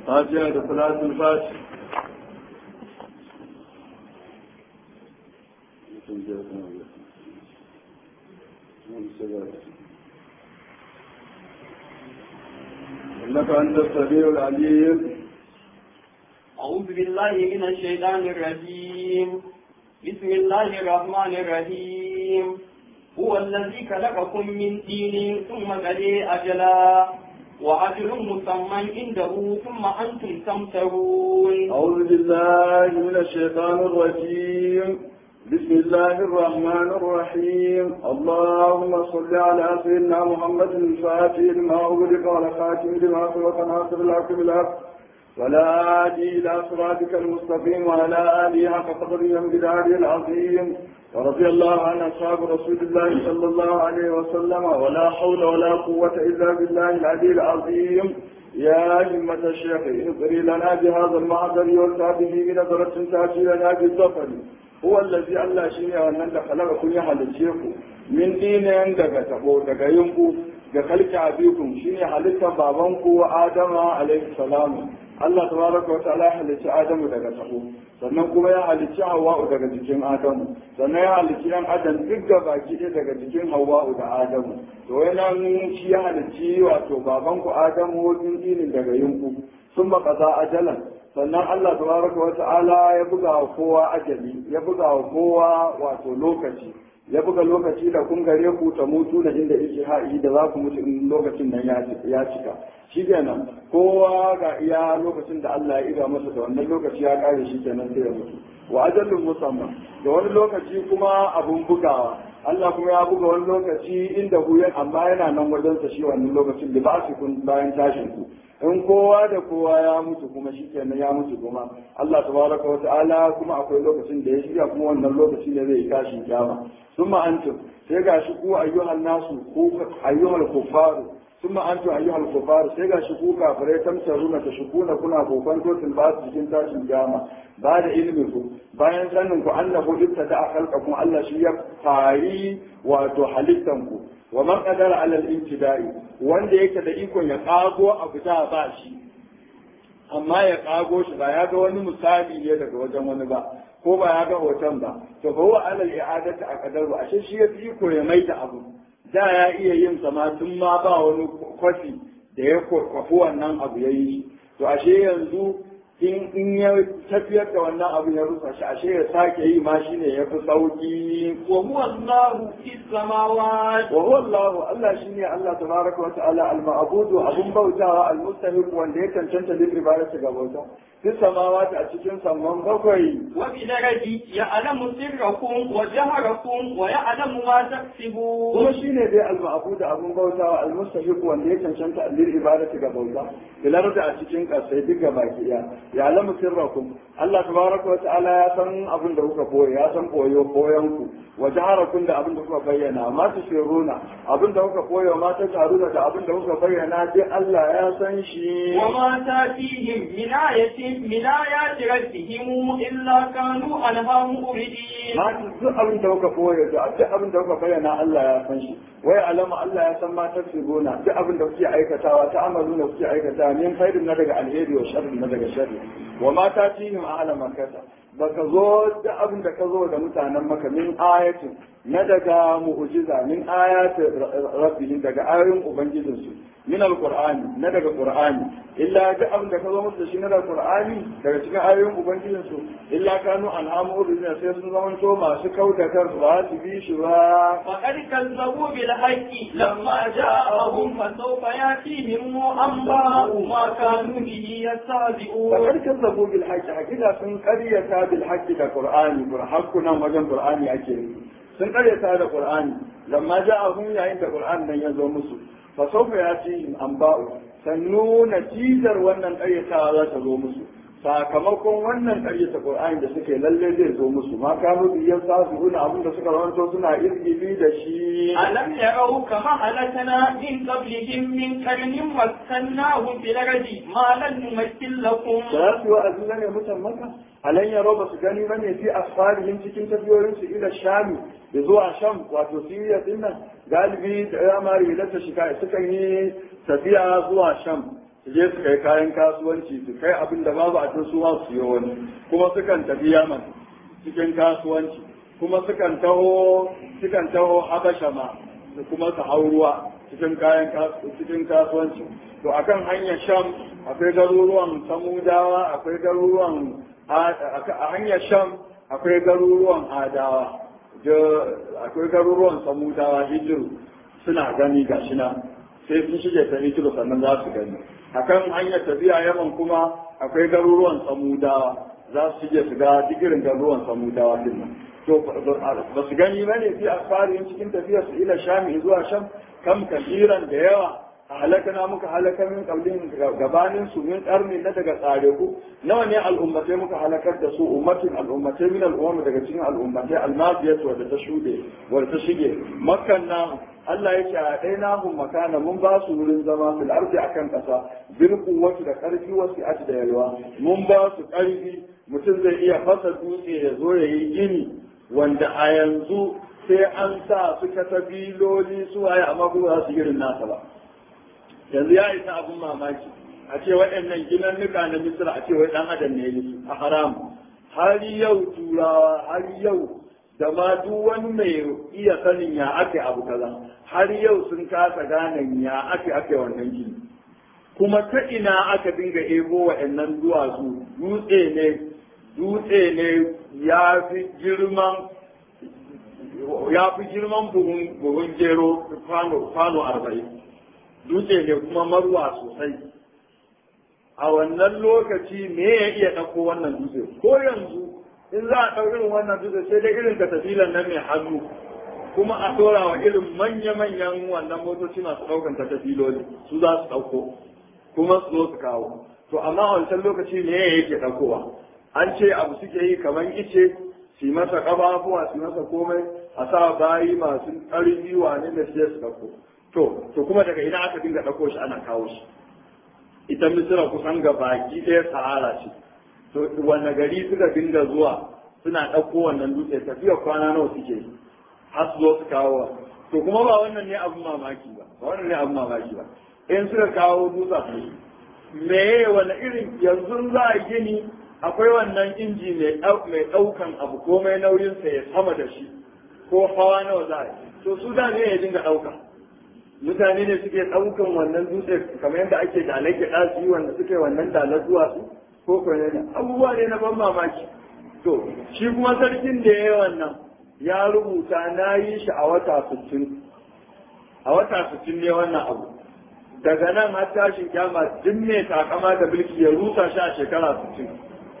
فاتحة صلاة الفاتح إنك أنت السميع العليم أعوذ بالله من الشيطان الرجيم بسم الله الرحمن الرحيم هو الذي خلقكم من دين ثم قضي أجلا وأجل مسمى عنده ثم أنتم تمترون أعوذ بالله من الشيطان الرجيم بسم الله الرحمن الرحيم اللهم صل على سيدنا محمد الفاتح لما أغلق والخاتم لما سبق ناصر الحق بالحق ولا هادي إلى صراطك المستقيم وعلى آله حق قدره وامتداره العظيم ورضي الله عن أصحاب رسول الله صلى الله عليه وسلم ولا حول ولا قوة إلا بالله العلي العظيم يا همة الشيخ اغفري لنا بهذا المعذر والتابه بنظرة تأتي لنا بالظفر هو الذي الله شيء وأن خلقكم يحلجيكم من دين daga tabo daga yunku ga kalki abikum shine halittar babanku Adama alaihi salamu Allah tabaraka wa ta'ala halicci Adamu daga tabo sannan kuma ya halicci Hawwa'u daga jikin Adamu sannan ya halicci yan Adam duk da baki ɗaya daga jikin Hawwa'u da Adamu to wannan shi ya halicci wato babanku Adamu din dinin daga yunku sun kaza ajalan sannan Allah tabaraka wa ta'ala ya buga wa kowa ajali ya buga wa kowa wato lokaci ya buga lokaci da kun gare ku ta mutu da inda yake ha'i da za ku mutu in lokacin nan ya cika shi kenan kowa ga iya lokacin da Allah ya iga masa da wannan lokaci ya kare shi kenan sai ya mutu wa ajalun musamman da wani lokaci kuma abun bugawa Allah kuma ya buga wani lokaci inda ku amma yana nan wajen sa shi wannan lokacin da ba su kun bayan tashin ku in kowa da kowa ya mutu kuma shi kenan ya mutu kuma Allah tabaraka wa ta'ala kuma akwai lokacin da ya shirya kuma wannan lokaci ne zai tashi kiyama summa antum sai gashi ku ayyuhan nasu ku ayyuhal kuffaru summa antum ayyuhal kuffaru sai gashi ku kafirai tamsaruna ta shukuna kuna kokon totin ba su cikin tashin kiyama ba da ilimin ku bayan sanin ku annahu ibtada khalqakum Allah shi ya fari wato halittan ku wa man qadara ala al-ibtida'i wanda yake da ikon ya kago abu da ba shi amma ya kago shi ba ya ga wani misali ne daga wajen wani ba ko ba ya ga hoton ba to fa huwa ala al-i'adati aqdaru ashe shi ya fi iko ya maida abu da ya iya yin sama tun ma ba wani kwafi da ya kwafi wannan abu ya yi to ashe yanzu in in ya tafiyar da wannan abu ya rusa shi ashe ya sake yi ma shine ya fi sauki wa huwa Allahu fis samawati wa huwa Allah Allah shine Allah tabaraka wa ta'ala al-ma'budu abun bautawa al-mustahiq wanda ya cancanta da ibadatu ga bauta fi samawati a cikin samman bakwai wa bi daraji ya'lamu sirrakum wa jaharakum wa ya'lamu ma taksibun kuma shine dai al-ma'budu abun bautawa al-mustahiq wanda ya cancanta da ibadatu ga bauta bilar da a cikin kasai duka baki daya ya'lamu sirrakum Allah tabaraka wa ta'ala ya san abin da kuka boye ya san boyo boyan ku wa jaharakum da abin da kuka bayyana ma tusirruna abin da kuka koyo ma ta taruna da abin da kuka bayyana dai Allah ya san shi wa ma tatihim min ayatin min ayati rabbihim illa kanu anha muridin ma duk abin da kuka koyo da duk abin da kuka bayyana Allah ya san shi wai alama Allah ya san ma tasiruna duk abin da kuke aikatawa ta amaluna kuke aikatawa min khairin na daga alheri wa sharri na daga sharri wa ma tatihim a'la makata baka zo da abin da ka zo da mutanen maka min ayatin na daga mu'jiza min ayatin rabbihim daga ayoyin ubangijinsu min alqur'ani na daga qur'ani illa duk abin da ka zo musu da shi na daga qur'ani daga cikin ayoyin ubangijinsu illa kanu an'amu urina sai sun zama to masu kauda kar ba su bi shi ba faqad kazzabu bil haqqi lamma ja'ahum fa sawfa yatihim anba'u ma kanu bihi yastahzi'un faqad kazzabu bil haqqi hakika sun qaryata bil haqqi da qur'ani qur'an nan wajen qur'ani ake yi sun karyata da qur'ani lamma ja'ahum yayin da qur'an nan ya zo musu fa sawfa yatihim anba'u sannu natijar wannan karyatawa za ta zo musu sakamakon wannan karyata qur'ani da suke lalle zai zo musu ma kanu biyan sa su guna abin da suka rawanto suna izgili da shi ألم يروا كما هلكنا من قبلهم من قرن مكناهم في الأرض ما لم نمثل لكم da za su yi wa'azi ne mutan maka alan yaro ba su gani ba ne fi asfarihim cikin tafiyoyinsu ila shami da zuwa sham wato siriya din nan galibi da ya mari da ta shiga sukan yi tafiya zuwa sham su je su kai kayan kasuwanci su kai abin da babu a can su ma su yi wani kuma sukan tafi yaman cikin kasuwanci kuma sukan taho sukan taho habasha ma da kuma su hau ruwa cikin kayan cikin kasuwanci to akan hanyar sham akwai garuruwan samudawa akwai garuruwan a hanyar sham akwai garuruwan adawa akwai garuruwan samudawa hijiru suna gani ga shina sai sun shige ta hijiru sannan za su gani akan hanyar tafiya yaman kuma akwai garuruwan samudawa za su shige su ga digirin garuruwan samudawa din nan to ba su gani ba ne fi asfarin cikin tafiyar su ila shami zuwa sham kam kasiran da yawa a halakana muka halaka min kaulin gabanin su min karni na daga tsare ku nawa ne al'ummatai muka halakar da su ummatin al'ummatai min al'umma daga cikin al'ummatai almaziyat wadda ta shude wadda ta shige makkan na Allah ya ce a ɗaya nahun makana mun ba su wurin zama fil ardi akan ƙasa bil quwwati da ƙarfi wasu ati da yalwa mun ba su ƙarfi mutum zai iya fasa dutse ya zo ya yi gini wanda a yanzu sai an sa su katabiloli su waye amma kuma za su irin nasa ba yanzu ya isa abin mamaki a ce waɗannan ginannuka na misira a ce wai ɗan adam ne yi a haram har yau turawa har yau da ma duk wani mai iya sanin ya ake abu kaza har yau sun kasa gane ya ake ake wannan gini kuma ta ina aka dinga ebo waɗannan duwatsu dutse ne dutse ne ya fi girman ya fi girman buhun gero kwano arba'in dutse ne kuma marwa sosai a wannan lokaci me ya iya ɗauko wannan dutse ko yanzu in za a ɗau irin wannan dutse sai dai irin katafilan nan mai hannu kuma a ɗora wa irin manya-manyan wannan motoci masu ɗaukan katafiloli su za su ɗauko kuma su zo su kawo to amma a wancan lokaci me ya yake ɗaukowa an ce abu suke yi kamar ice su masa ƙafafuwa su masa komai a sa bayi masu ƙarfi wane da sai su ɗauko to to kuma daga ina aka dinga ɗauko shi ana kawo shi ita misira kusan ga baki ɗaya sahara ce to wanne gari suka dinga zuwa suna ɗauko wannan dutse tafiya kwana nawa suke yi har su zo su kawo to kuma ba wannan ne abin mamaki ba ba wannan ne abin mamaki ba in suka kawo dutsen me wani irin yanzu za a gini akwai wannan inji mai ɗaukan abu komai nauyinsa ya sama da shi ko hawa nawa za a yi to su da ne ya dinga ɗauka mutane ne suke ɗaukan wannan dutse kamar yadda ake dalai kiɗa su yi wanda suke wannan dalar zuwa su ko ko ne abubuwa ne na ban mamaki to shi kuma sarkin da ya yi wannan ya rubuta na yi shi a wata sittin a wata sittin ne wannan abu daga nan har tashin kyama duk mai takama da mulki ya rusa shi a shekara sittin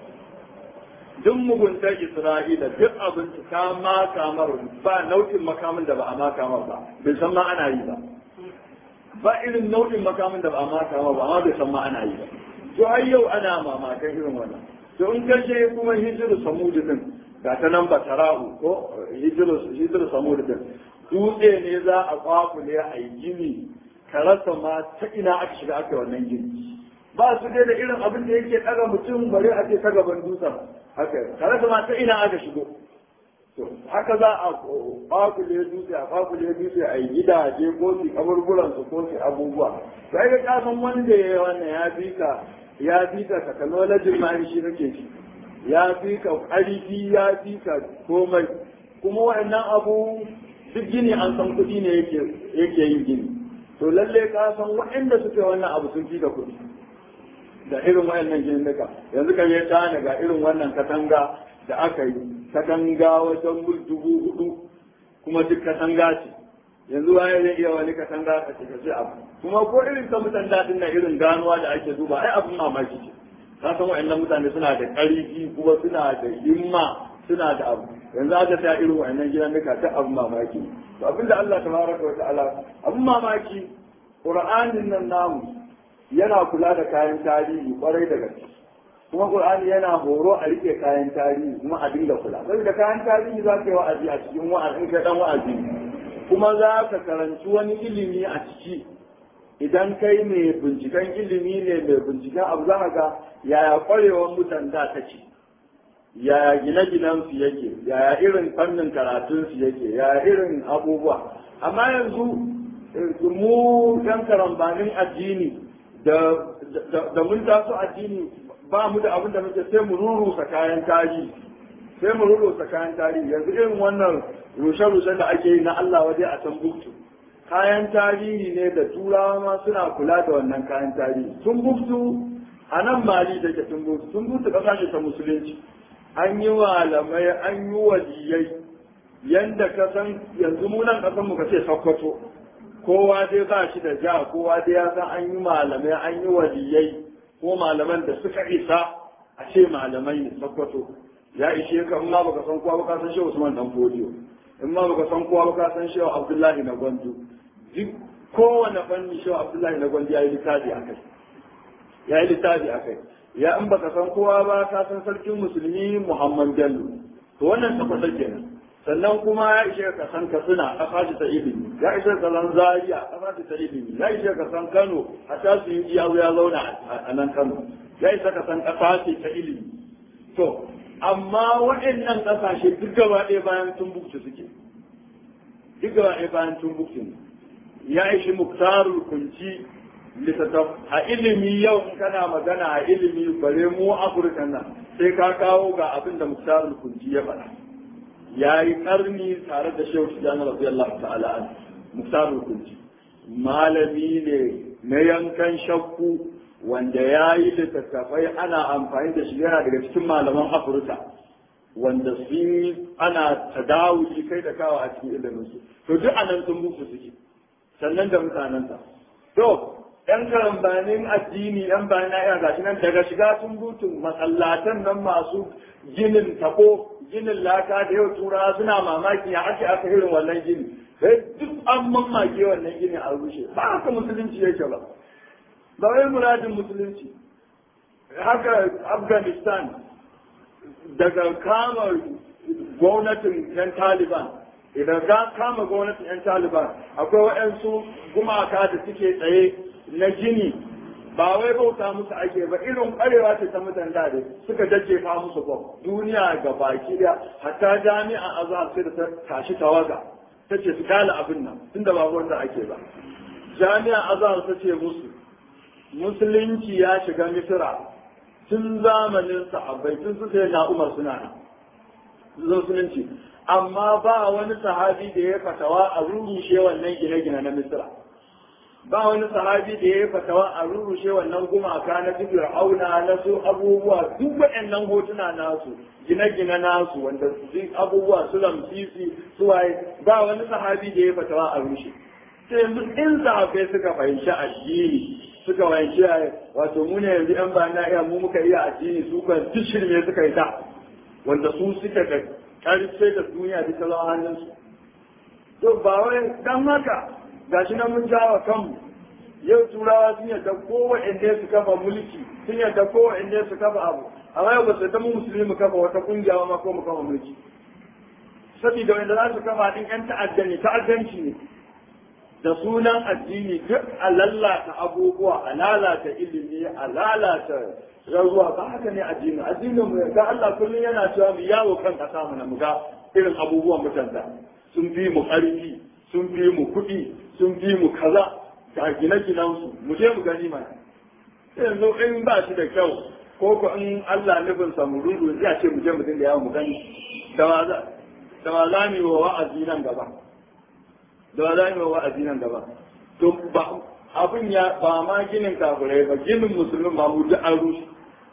duk muguntar Isra'ila duk abinci ta maka mar ba nau'in makamin da ba a maka mar ba bai san ma ana yi ba ba irin nau'in makamin da ba a maka mar ba amma bai san ma ana yi ba to har yau ana mamakan irin wannan to in kashe kuma hijiru samudu din ga ta nan batara'u ko hijiru hijiru samudu din dutse ne za a kwakule a yi gini ka rasa ma ta ina aka shiga aka wannan gini ba su dai da irin abin da yake ɗaga mutum bare a ce ta gaban dutsen haka tare da ma ta ina aka shigo to haka za a bakule dutse a bakule dutse a yi gidaje ko su kaburburan su ko su abubuwa sai ga kasan wanda ya yi wannan ya fi ka ya fi ka technology ma shi nake shi ya fi ka ƙarfi ya fi ka komai kuma wa'annan abu duk gini an san kuɗi ne yake yin gini to lalle ka san waɗanda suke wannan abu sun fi ka kuɗi da irin wayannan jinnuka yanzu kan ya tana ga irin wannan katanga da aka yi katanga wajen mul dubu hudu kuma duk katanga ce yanzu waye zai iya wani katanga ka ce ce abu kuma ko irin ta mutan daɗin na irin ganuwa da ake duba ai abin mamaki ce ka san wayannan mutane suna da ƙarfi kuma suna da himma suna da abu yanzu aka ta irin wayannan jinnuka ta abin mamaki to abinda Allah tabaraka wa ta'ala abin mamaki Qur'anin nan namu yana kula da kayan tarihi kwarai da gaske kuma qur'ani yana horo a rike kayan tarihi kuma a dinga kula saboda kayan tarihi za ka yi wa'azi a cikin wa'azi ka dan wa'azi kuma za ka karanci wani ilimi a ciki idan kai mai binciken ilimi ne mai binciken abu za ka ga yaya kwarewar mutan da ta ce yaya gine-ginen su yake yaya irin fannin karatun su yake yaya irin abubuwa amma yanzu mu dan karambanin addini da mun taso addini ba mu da abin da muke sai mu rurusa kayan tarihi sai mu rurusa kayan tarihi yanzu irin wannan rushe-rushe da ake yi na Allah waje a can buktu kayan tarihi ne da turawa ma suna kula da wannan kayan tarihi sun buktu a nan mali da ke sun buktu sun buktu kasa ce ta musulunci an yi malamai an yi waliyai yanda ka san yanzu mu nan kasan mu ka ce sakkwato kowa dai ba shi da ja kowa dai ya san an yi malamai an yi waliyai ko malaman da suka isa a ce malamai ne sakkwato ya ishe ka in ma baka san kowa baka san shehu Usman dan Fodiyo in ma baka san kowa baka san shehu Abdullahi na Gwandu duk kowane fanni shehu Abdullahi na Gwandu ya yi littafi akai ya yi littafi akai ya in baka san kowa ba ka san sarkin musulmi Muhammad Bello to wannan tabbata kenan sannan kuma ya ishe ka san Katsina a fashi ta ilimi ya ishe ka san Zaria a fashi ta ilimi ya ishe ka san Kano hatta su yi ya zauna a nan Kano ya ishe ka san kasa ta ilimi to amma waɗannan ƙasashe duk gaba ɗaya bayan tumbuktu suke duk gaba ɗaya bayan tumbuktu ne ya ishi muktarul kunci littattaf a ilimi yau in kana magana a ilimi bare mu afirka nan sai ka kawo ga abin da muktarul kunci ya faɗa ya yi ƙarni tare da shehu tijjani radiyallahu ta'ala an muktarul kunci malami ne na yankan shakku wanda ya yi littattafai ana amfani da shi yana daga cikin malaman afirka wanda sun yi ana tadawuli kai da kawo a cikin iliminsu to duk anan sun muku suke sannan da mutanensa to yan karambanin addini yan bayan na gashi nan daga shiga sun butun masallatan nan masu ginin tako ginin laka da yau tura suna mamaki ya ake aka irin wannan gini sai duk an mamake wannan gini a rushe ba haka musulunci yake ba ba wai muradin musulunci haka afghanistan daga kama gwamnatin yan taliban idan ka kama gwamnatin yan taliban akwai waɗansu gumaka da suke tsaye na gini ba wai bauta musu ake ba irin ƙwarewa ce ta mutan da suka jajjefa musu bom duniya ga baki da hatta jami'an azhar sai da ta tashi tawaga ta ce su kala abin nan tunda ba wanda ake ba jami'an azhar ta ce musu musulunci ya shiga misira tun zamanin sahabbai tun su sai na umar suna nan musulunci amma ba wani sahabi da ya fatawa a rurushe wannan gine-gine na misira ba wani sahabi da ya fatawa a rurushe wannan gumaka na cikin auna na su abubuwa duk waɗannan hotuna nasu gine-gine nasu wanda su abubuwa su lamsisi su waye ba wani sahabi da ya fatawa a rushe sai yanzu in sahabbai suka fahimci addini suka fahimci wato mu ne yanzu yan bayan na iya mu muka iya addini su kan duk shirme suka yi ta wanda su suka da karfe da duniya duka zama hannunsu to ba wai dan haka gashi nan mun jawa kanmu yau turawa sun yadda kowa inda su kafa mulki sun yadda kowa inda su kafa abu amma yau ba su yadda mu musulmi mu kafa wata kungiya ma ko mu kafa mulki saboda wanda za su kafa din yan ta'addani ta'addanci ne da sunan addini duk a lalata abubuwa a lalata ilimi a lalata rarruwa ba haka ne addini addinin mu ga Allah kullum yana cewa mu yawo kan kasa mu na mu ga irin abubuwan mutanta sun fi mu ƙarfi sun fi mu kuɗi sun fi mu kaza ga gine-ginen su mu je mu gani mana yanzu in ba shi da kyau ko ko in Allah nufin sa mu rudu ya ce mu je mu dinga yawo mu gani da ma za da ma za mu yi wa wa'azi nan gaba da ba za mu yi wa'azi nan gaba to ba abin ya ba ma ginin kafirai ba ginin musulmin ma mu duk an rushe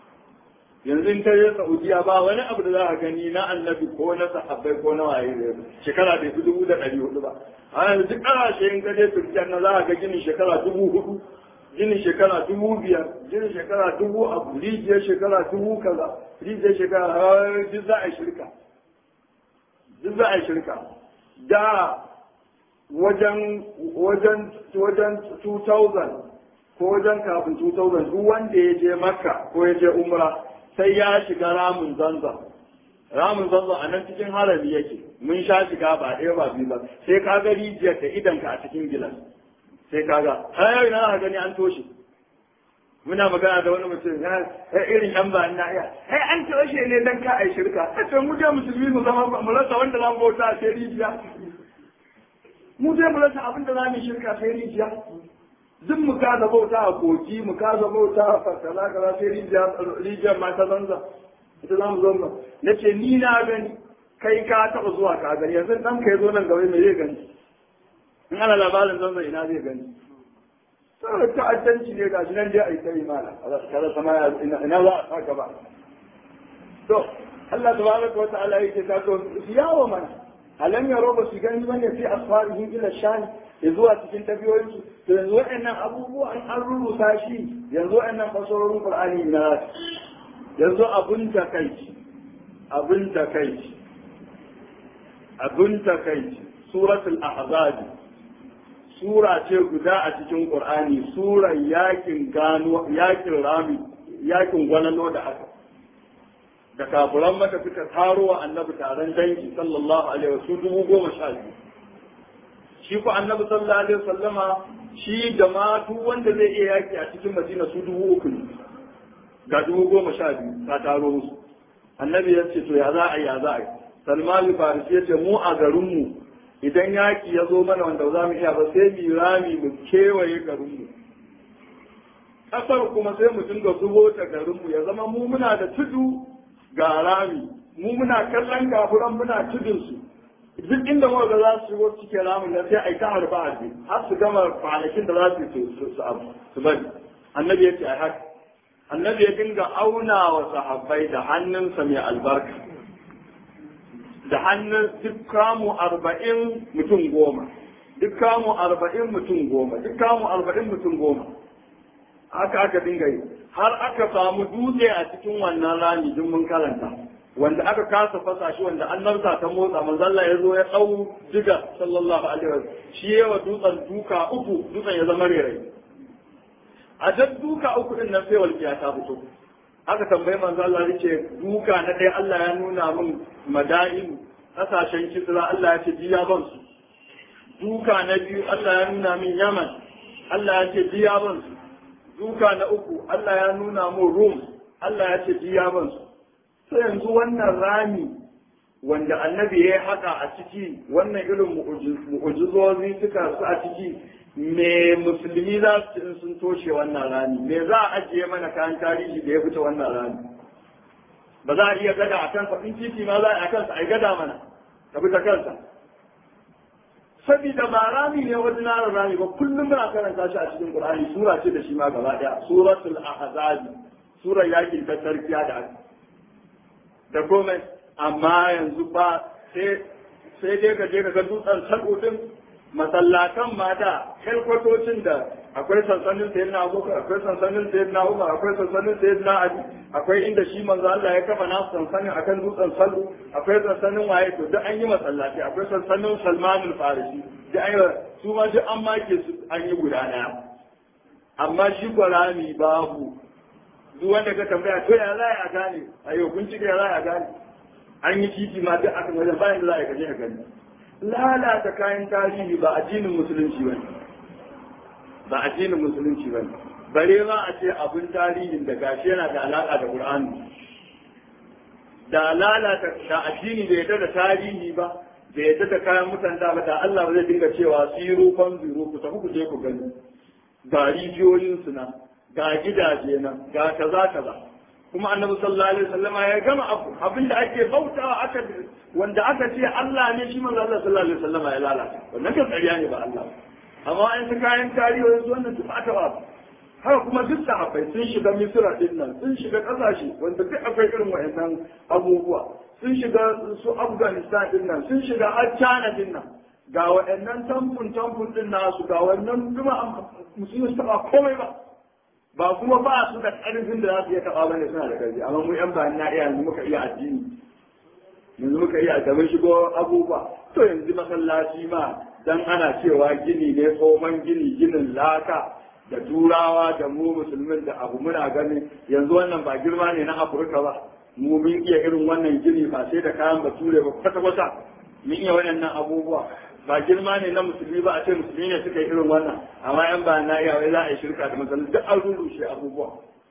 yanzu in kai Saudiya ba wani abu da za ka gani na annabi ko na sahabbai ko na waye ne shekara da dubu da ɗari hudu ba a yanzu duk ƙasashe in ka je Turkiya na za ka ga ginin shekara dubu hudu ginin shekara dubu biyar ginin shekara dubu abu rijiyar shekara dubu kaza rijiyar shekara duk za a yi shirka duk za a yi shirka da wajen wajen wajen 2000 ko wajen kafin 2000 duk wanda ya je makka ko ya je umra sai ya shiga ramin zanzan ramin zanzan a nan cikin harami yake mun sha shiga ba ɗaya ba biyu ba sai ka ga rijiyar da idanka a cikin gilas sai ka ga har ina ka gani an toshe muna magana da wani mutum ya irin yan ba na iya ai an toshe ne dan ka ai shirka sai mu je musulmi mu zama mu rasa wanda zamu bauta sai rijiya mu je mu rasa abin da za mu shirka sai rijiya duk mu kasa bauta a koki mu kasa bauta a fasala kaza sai rijiyar ma ta zanza ita za mu zo mu na ce ni na gani kai ka taɓa zuwa ka gani yanzu ɗan ka ya zo nan gaba me zai gani in ana labarin zanza ina zai gani saboda ta'addanci ne ga shi nan dai a yi ta imana kaza sama ina za a sa gaba to Allah tabaraka wa ta'ala yake ta to yawo mana alam yaro ba su gani bane fi asfarihim ila shani ya zuwa cikin tafiyoyinsu to yanzu waɗannan abubuwan an rubuta shi yanzu waɗannan fasarorin qur'ani na yanzu abun takaici abun takaici abun takaici suratul ahzab sura ce guda a cikin qur'ani surar yakin gano yakin rami yakin gwanano da aka da kafuran maka suka taro wa annabi taron dangi sallallahu alaihi wasu dubu goma sha biyu shi ko annabi sallallahu alaihi wasallama shi da ma duk wanda zai iya yaki a cikin madina su dubu uku ne ga dubu goma sha biyu ta taro musu annabi ya ce to ya za a yi ya za a yi salman farisi ya ce mu a garinmu idan yaki ya zo mana wanda za mu iya ba sai mu rami mu kewaye garinmu kasar kuma sai mu dinga zubo ta garinmu ya zama mu muna da tudu ga rami mu muna kallon gafuran muna tudun su duk inda muka ga za su shigo cikin ramin nan sai a yi ta harba a har su gama kwanakin da za su su su abu su bari annabi ya ce ai haka annabi ya dinga auna wa sahabbai da hannunsa mai albarka da hannun duk kamu arba'in mutum goma duk kamu arba'in mutum goma duk kamu arba'in mutum goma haka aka dinga yi har aka samu dutse a cikin wannan rami duk mun karanta wanda aka kasa fasa shi wanda annabta ta motsa manzalla ya zo ya dau diga sallallahu alaihi wasallam shi yawa dutsen duka uku dutsen ya zama rere a duk duka uku din nan sai walƙiya ta fito aka tambayi manzo Allah yace duka na ɗaya Allah ya nuna min madain kasashen kisra Allah ya ce jiya ban su duka na biyu Allah ya nuna min Yaman Allah ya ce jiya ban su duka na uku Allah ya nuna min Rum Allah ya ce jiya ban su sai yanzu wannan rami wanda annabi ya haka a ciki wannan irin mu'ujizozi suka su a ciki me musulmi za su in sun toshe wannan rami me za a ajiye mana kayan tarihi da ya fita wannan rami ba za a iya gada a kansa in titi ma za a yi a kansa a yi gada mana ka bi ta kansa sabida ba rami ne wani narar rami ba kullum muna karanta shi a cikin qur'ani sura ce da shi ma gaba daya suratul ahzab sura yakin ta tarkiya da aka da komai amma yanzu ba sai sai dai ka je ka ga dutsen sabo din masallatan mata kwatocin da akwai sansanin sayyid na abubakar akwai sansanin sayyid na umar akwai sansanin sayyid na ali akwai inda shi manzo Allah ya kafa nasu sansanin akan dutsen salu akwai sansanin waye to duk an yi masallaci akwai sansanin salmanul farisi duk an yi su ma duk an make su an yi guda daya amma shi kwarami babu duk wanda ka tambaya to ya za a gane ayo kun cika ya za a gane an yi titi ma duk akan wajen bayan da za a kaje ka gani lalata kayan tarihi ba addinin musulunci ba ba addinin musulunci ba bare ma a ce abin tarihin da gashi yana da alaka da qur'ani da lalata da addini bai yadda da tarihi ba bai yadda da kayan mutan da ba da Allah ba zai dinga cewa siru kan zuru ku tafi ku je ku gani ga rijiyoyin su na ga gidaje na ga kaza kaza kuma annabi sallallahu alaihi wasallama ya gama abu abinda ake bautawa aka wanda aka ce Allah ne shi manzo Allah sallallahu alaihi wasallama ya lalata wannan kan ƙarya ne ba Allah amma an ta kayan tarihi yanzu wannan duk aka ba haka kuma duk sahabbai sun shiga Misra din nan sun shiga kasashe wanda duk akwai irin wayannan abubuwa sun shiga su Afghanistan din nan sun shiga har China din nan ga waɗannan tamfun tamfun din nasu ga wannan kuma musulmi su taɓa komai ba ba kuma ba su da ƙarfin da za su iya taɓa ba ne suna da ƙarfi amma mu yan bayan na iya yanzu muka iya addini yanzu muka iya da mun shigo abubuwa to yanzu masallaci ma dan ana cewa gini ne tsohon gini ginin laka da turawa da mu musulmin da abu muna ganin yanzu wannan ba girma ne na afirka ba mu mun iya irin wannan gini ba sai da kayan bature ba kwata-kwata mun iya waɗannan abubuwa ba girma ne na musulmi ba a ce musulmi ne suka yi irin wannan amma yan ba na iya wai za a yi shirka da musulmi duk an rurrushe abubuwa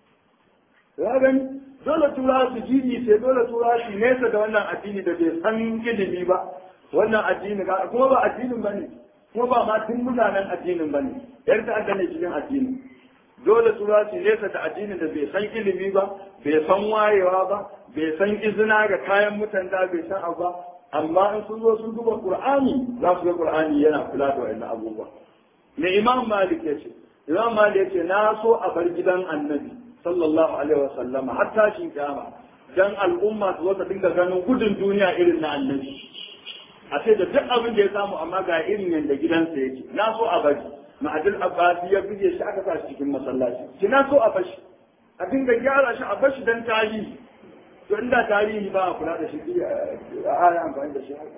ya gani dole tura su jini sai dole tura su nesa da wannan addini da bai san ilimi ba wannan addini kuma ba addinin ba ne kuma ba ma tun mutanen addinin ba ne yan ta'adda ne cikin addini dole su za su nesa da addinin da bai san ilimi ba bai san wayewa ba bai san izina ga kayan mutan da bai san abu ba amma in sun zo sun duba qur'ani za su ga qur'ani yana kula da wannan abubuwa me imam malik ya ce imam malik ya ce na so a bar gidan annabi sallallahu alaihi wa sallama har tashin kiyama dan al'umma su zo ta dinga ganin gudun duniya irin na annabi a ce da duk abin da ya samu amma ga irin yanda gidansa yake na so a bari ma'adil abbasi ya bige shi aka sa shi cikin masallaci ki na so a bashi a dinga gyara shi a bashi dan tarihi to inda tarihi ba a kula da shi a ana amfani da shi haka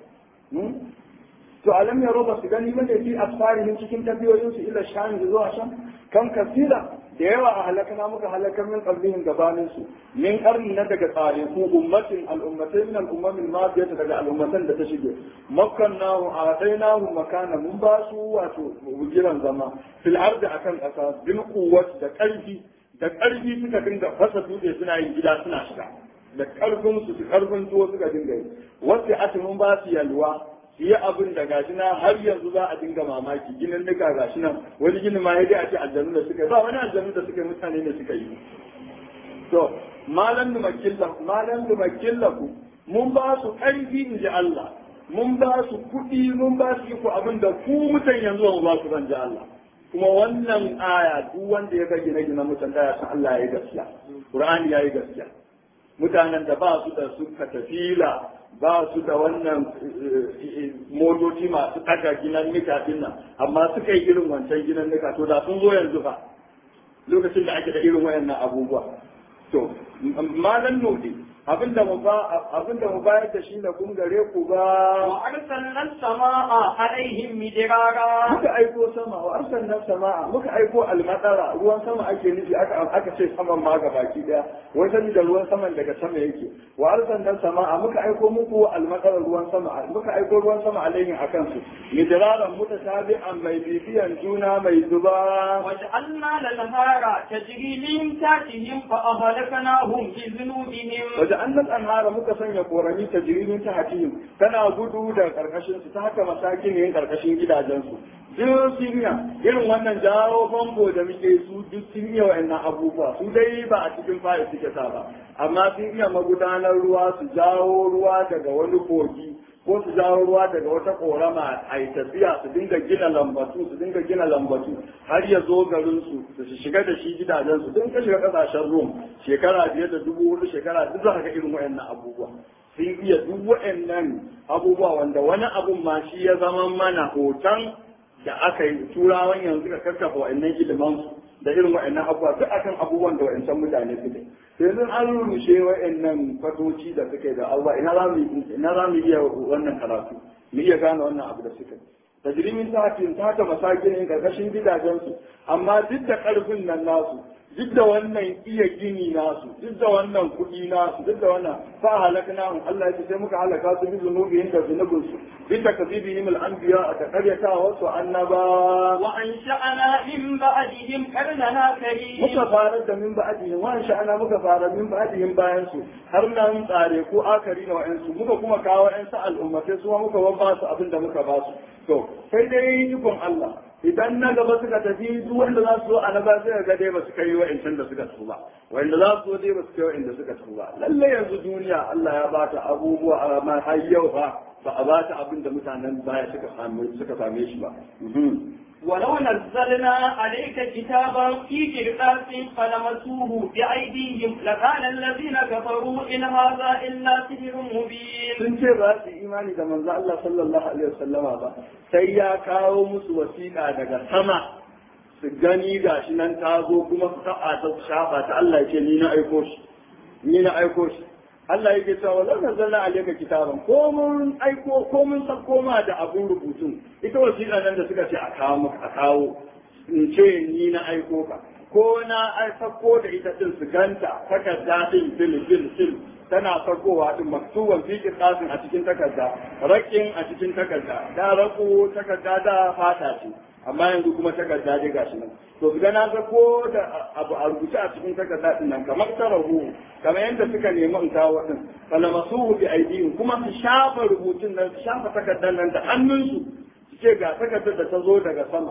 to alam ya roba su gani bane fi asfarihim cikin tabiyoyin su ila sham da zuwa sham kan kasira da yawa a halakana muka halakar min qablihim gabanin su min karni na daga tsare ku ummatin al'ummatai min al'ummamin mafiyata daga al'ummatan da ta shige makkannahu a'tainahu makana mun ba su wato bugiran zama fil ardi akan kasa bil quwwati da karfi da karfi suka dinga fasa dutse suna yin gida suna shiga da karfin su karfin tuwo suka dinga yi wasu ati mun ba su yalwa yi abin da gashi na har yanzu za a dinga mamaki ginin nika gashi nan wani ginin ma dai a ce aljanu da suka yi ba wani aljanu da suka yi mutane ne suka yi to malam da makilla malam da makilla ku mun ba su ƙarfi in ji Allah mun ba su kuɗi mun ba su iko abin da ku mutan yanzu ba ba su ban ji Allah kuma wannan aya duk wanda ya ga gine-gine mutan da ya san Allah ya yi gaskiya Qur'ani ya yi gaskiya mutanen da ba su da su katafila ba su da wannan motoci masu ɗaga ginan nika din nan amma suka yi irin wancan ginan nika to da sun zo yanzu fa lokacin da ake da irin wayannan abubuwa to malan nodi abinda mu ba abinda mu bayar da shi na kun gare ku ba wa arsalna as-samaa alaihim midrara muka aiko sama wa arsalna samaa muka aiko almadara ruwan sama ake nufi aka aka ce saman ma ga baki daya wai sani da ruwan saman daga sama yake wa arsalna samaa muka aiko muku almadara ruwan sama muka aiko ruwan sama alaihim akan su midraran mutatabi'an mai bibiyan juna mai zuba وجعلنا الأنهار تجري من تحتهم فأهلكناهم بذنوبهم وجعلنا الأنهار muka sanya korami ta jirimin ta hatihim tana gudu da karkashin su ta haka masakin yin karkashin gidajen su duk sun iya irin wannan jawo famfo da muke su duk sun iya wa'annan abubuwa su dai ba a cikin fari suke sa ba amma sun iya magudanar ruwa su jawo ruwa daga wani kogi ko su jawo ruwa daga wata korama a yi tafiya su dinga gina lambatu su dinga gina lambatu har ya zo garin su su shiga da shi gidajen su don ka shiga kasashen rom shekara biyar da dubu hudu shekara duk za ka ga irin wayannan abubuwa sun iya duk wayannan abubuwa wanda wani abun ma shi ya zama mana hoton da aka yi turawan yanzu ka karkafa wayannan iliman su da irin wayannan abubuwa duk akan abubuwan da wayancan mutane suke yanzu an rushe wa'annan fatoci da suke da Allah ina za mu ina za mu iya wannan karatu mu iya gane wannan abu da suke tajrimin sa'atin ta ta masakin karkashin gidajen su amma duk da karfin nan nasu duk da wannan iya gini nasu duk da wannan kuɗi nasu duk da wannan fa halaknahum Allah ya sai muka halaka su bi zunubihim da zunubin su bi takzibihim al-anbiya ta qaryata wa su annaba وأنشأنا من بعدهم قرننا كريم muka farar da min ba'dihim wa sha'ana muka fara min ba'dihim bayan su har nan tsare ko akari na wa'ansu muka kuma kawo ƴan sa al'ummatai su ma muka ba su abin da muka ba su to sai dai ikon Allah idan na gaba suka tafi duk wanda za su zo a na ba sai ga dai ba su kai wa'ancan da suka tuba wanda za su zo dai ba su kai wa'anda suka tuba lalle yanzu duniya Allah ya ba ta abubuwa amma har yau fa ba a ba ta abin da mutanen baya suka same suka same shi ba ولو نزلنا عليك كتابا في قرطاس فلمسوه بأيديهم لقال الذين كفروا إن هذا إلا سحر مبين sun ce ba su yi imani da manzo Allah sallallahu alaihi wasallama ba sai ya kawo musu wasiƙa daga sama su gani gashi nan ta zo kuma su taɓa ta shafa ta Allah ya ce ni na aiko shi ni na aiko shi Allah yake cewa walau nazzalna alayka kitaban ko mun aiko ko mun sako ma da abun rubutun ita wasiƙa nan da suka ce a kawo maka a kawo in ce ni na aiko ka ko na ai sako da ita din su ganta takarda din bil bil bil tana sakowa din maktuban fi qirtasin a cikin takarda rakin a cikin takarda da rako takarda da fata ce amma yanzu kuma takarda dai gashi nan to ga na ga ko da abu a rubuce a cikin takarda din nan kamar tarahu kamar yadda suka nemi in kawo din falamasuhu bi aidihim kuma su shafa rubutun nan su shafa takardar nan da hannunsu su ce ga takardar da ta zo daga sama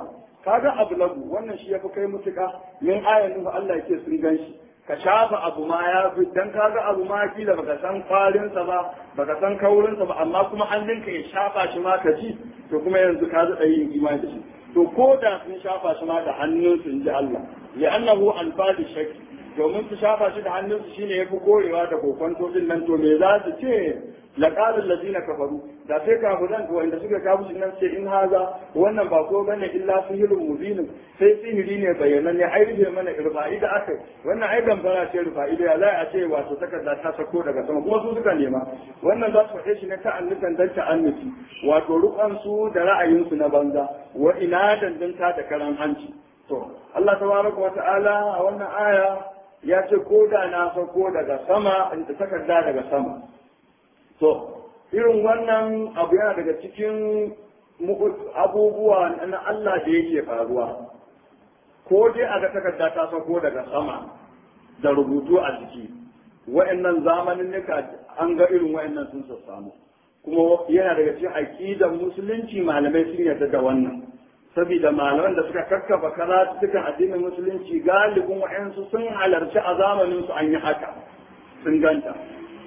kaga abu lagu wannan shi yafi kai mutuka min ayan nuhu Allah yake sun ganshi ka shafa abu ma ya fi dan kaga abu ma kila baka san kwalinsa ba baka san kaurinsa ba amma kuma hannunka ya shafa shi ma ka ci to kuma yanzu ka zaɗa yin imani da shi to ko da sun shafa shi ma da hannunsu in ji Allah li'annahu alfadi shakki domin su shafa shi da hannunsu shine yafi korewa da kokonto din nan to me za su ce laqala allazina kafaru da sai kafiran to wanda suka kafu shi nan sai in haza wannan ba ko bane illa sihirun mubin sai sihiri ne bayanan ne ai rufe mana irfa'i da aka wannan ai gambara ce irfa'i da za a ce wato takarda ta sako daga sama kuma su suka nema wannan za su faɗe shi ne ta annukan dan ta annuki wato rukan su da ra'ayinsu na banza wa ina dandanta da karan hanci to Allah tabaraka wa ta'ala a wannan aya ya ce ko da na sako daga sama da takarda daga sama to irin wannan abu yana daga cikin abubuwa na Allah da yake faruwa ko dai a ga takarda ta sako daga sama da rubutu a jiki wa'annan zamanin nika an ga irin wa'annan sun samu kuma yana daga cikin aqidar musulunci malamai sun yarda da wannan saboda malaman da suka kakkafa karatukan addinin musulunci galibin wa'ansu sun halarci a zamanin su an yi haka sun ganta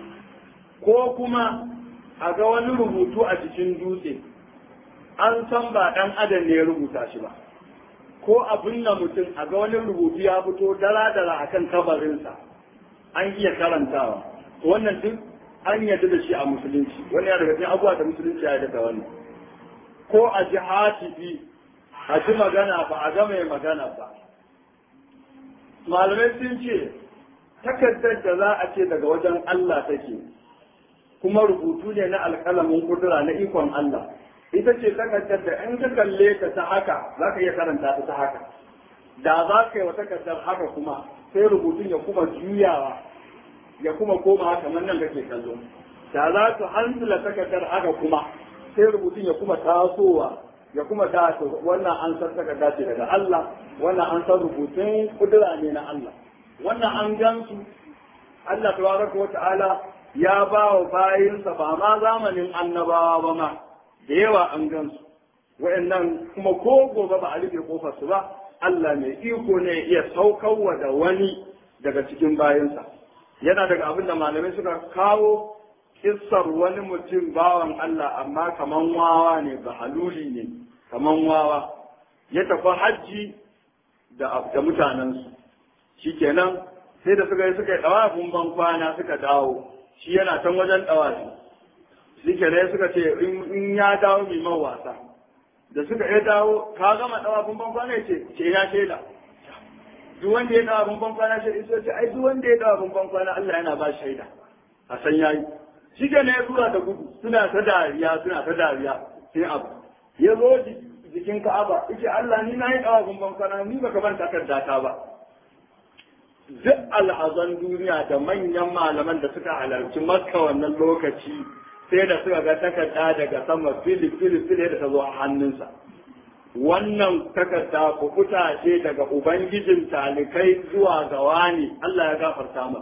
ko kuma a ga wani rubutu a cikin dutse an san ba ɗan adam ne ya rubuta shi ba ko abin na mutum a ga wani rubutu ya fito dara-dara a kan kabarinsa an iya karantawa wannan duk an yarda da shi a musulunci wani ya daga cikin abubuwa da musulunci ya yarda da wannan ko a ji hatifi a ji magana ba a ga mai magana ba malamai sun ce takardar da za a ce daga wajen Allah take kuma rubutu ne na alƙalamin kudura na ikon Allah ita ce takardar da in ka kalle ta ta haka za ka iya karanta ta ta haka da za ka yi wa takardar haka kuma sai rubutun ya kuma juyawa ya kuma koma haka nan kake kallo da za ka hansula takardar haka kuma sai rubutun ya kuma tasowa ya kuma ta wannan an san takarda ce daga Allah wannan an san rubutun kudura ne na Allah wannan an gansu Allah tabaraka wa ta'ala ya ba wa bayinsa ba ma zamanin annabawa ba ma da yawa an gansu wa'annan kuma ko gobe ba a rufe kofar su ba Allah mai iko ne iya saukarwa da wani daga cikin bayinsa yana daga abin da malamai suka kawo kissar wani mutum bawan Allah amma kaman wawa ne ba haluli ne kaman wawa ya tafi hajji da da mutanensu shikenan sai da suka yi suka yi dawafin ban kwana suka dawo shi yana can wajen dawafi shikenan suka ce in ya dawo mai man wasa da suka ya dawo ka gama dawafin ban kwana ya ce ce ya shaida duk wanda ya dawafin ban kwana shi ce ai duk wanda ya dawafin ban kwana Allah yana ba shaida a san yayi shi ke ne zuwa da gudu suna ta dariya suna ta dariya sai abu ya zo jikin ka'aba yace Allah ni na yi dawafin ban kwana ni baka ban takarda ta ba duk al'azan duniya da manyan malaman da suka halarci makka wannan lokaci sai da suka ga takarda daga sama fili fili fili da ta zo a hannunsa wannan takarda kukuta ce daga ubangijin talikai zuwa ga wani Allah ya gafarta ma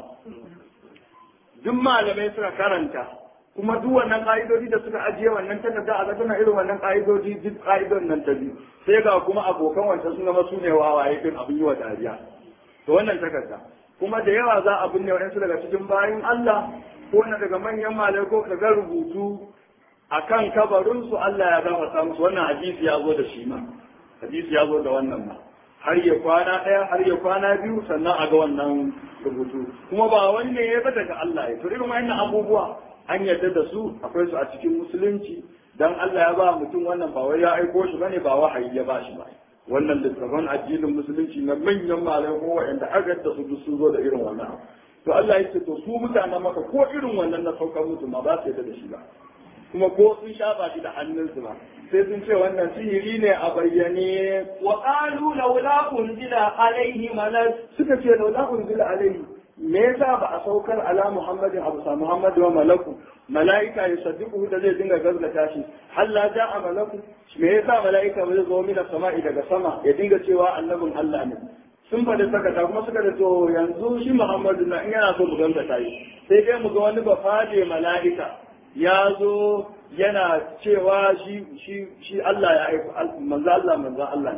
duk malamai suka karanta kuma duk wannan ka'idodi da suka ajiye wannan takarda a tana irin wannan ka'idodi duk ka'idon nan ta biyu sai ga kuma abokan wancan sun zama su ne wawaye din abin yi wa dariya to wannan takarda kuma da yawa za a binne waɗansu daga cikin bayan Allah ko na daga manyan malai ko ka ga rubutu akan kabarin su Allah ya gafarta musu wannan hadisi ya zo da shi ma hadisi ya zo da wannan ma har ya kwana ɗaya har ya kwana biyu sannan a ga wannan rubutu kuma ba wani ne ya daga Allah ya to irin wannan abubuwa an yarda da su akwai su a cikin musulunci dan Allah ya ba mutum wannan ba wai ya aiko shi bane ba wahayi ya ba shi ba wannan littafan addinin musulunci na manyan malamai ko wa'anda aka da su duk sun zo da irin wannan to Allah ya ce to su mutanen maka ko irin wannan na saukar musu ma ba su yarda da shi ba kuma ko sun shafa shi da hannunsu ba sai sun ce wannan sihiri ne a bayyane wa qalu laula unzila alaihi malak suka ce laula unzila alaihi me yasa ba a saukar ala muhammadin abu sa muhammadu wa malaku mala'ika ya saddiku da zai dinga gazgata shi halla ja'a malaku me yasa mala'ika ba zai zo mina sama'i daga sama ya dinga cewa annabin Allah ne sun faɗi sakata kuma suka da to yanzu shi muhammadu na in yana so mu gazgata shi sai dai mu ga wani bafaje mala'ika ya zo yana cewa shi shi shi Allah ya aiko manzo Allah manzo Allah ne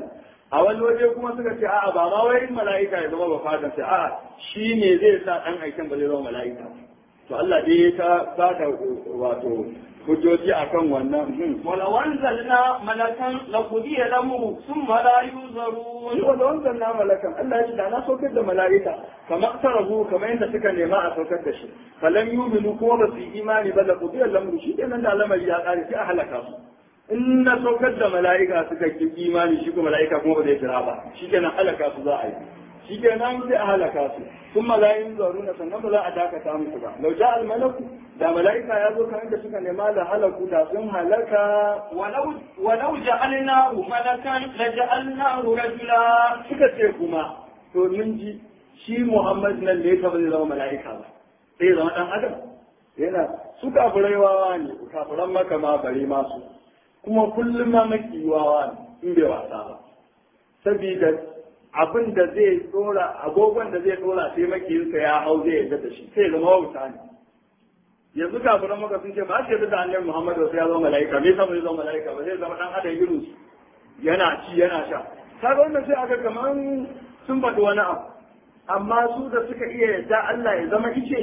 a wani waje kuma suka ce a'a ba ma wai mala'ika ya zama ba fatan sai a'a shi ne zai sa dan aikin ba zai zama mala'ika to Allah dai ta bada wato hujjoji akan wannan ولو أنزلنا ملكا لقضي الأمر ثم لا ينظرون wanda wanzan na malakan Allah ya ce da na saukar da mala'ika kamar tarabu kamar yadda suka nema a saukar da shi falan yuminu kuma ba su yi imani ba da kudiyar lamuru shi kenan da lamari ya kare sai a halaka su in na saukar da mala'ika suka ki imani shi kuma mala'ika kuma ba zai jira ba shi kenan halaka su za a yi shi kenan sai a halaka su sun malayin zaruna sannan ba za a dakata musu ba lau ja malaku da mala'ika ya zo kamar da suka nema da halaku da sun halaka ولو ولو جعلناه ملكا لجعلناه رجلا suka ce kuma to mun ji shi Muhammad nan ne ta zai zama mala'ika ba sai zama dan adam yana su kafirai wawa ne kafiran maka ma bare masu kuma kullum ma maki wawa ne in bai wasa ba saboda abin da zai dora agogon da zai dora sai makiyinsa ya hau zai yarda da shi sai zama wauta ne yanzu kafiran maka sun ce ba su yarda da annabi Muhammad sai ya zama mala'ika me yasa bai zama mala'ika ba zai zama dan adam irin su yana ci yana sha kaga wannan sai aka kaman sun faɗi wani abu amma su da suka iya yadda Allah ya zama ice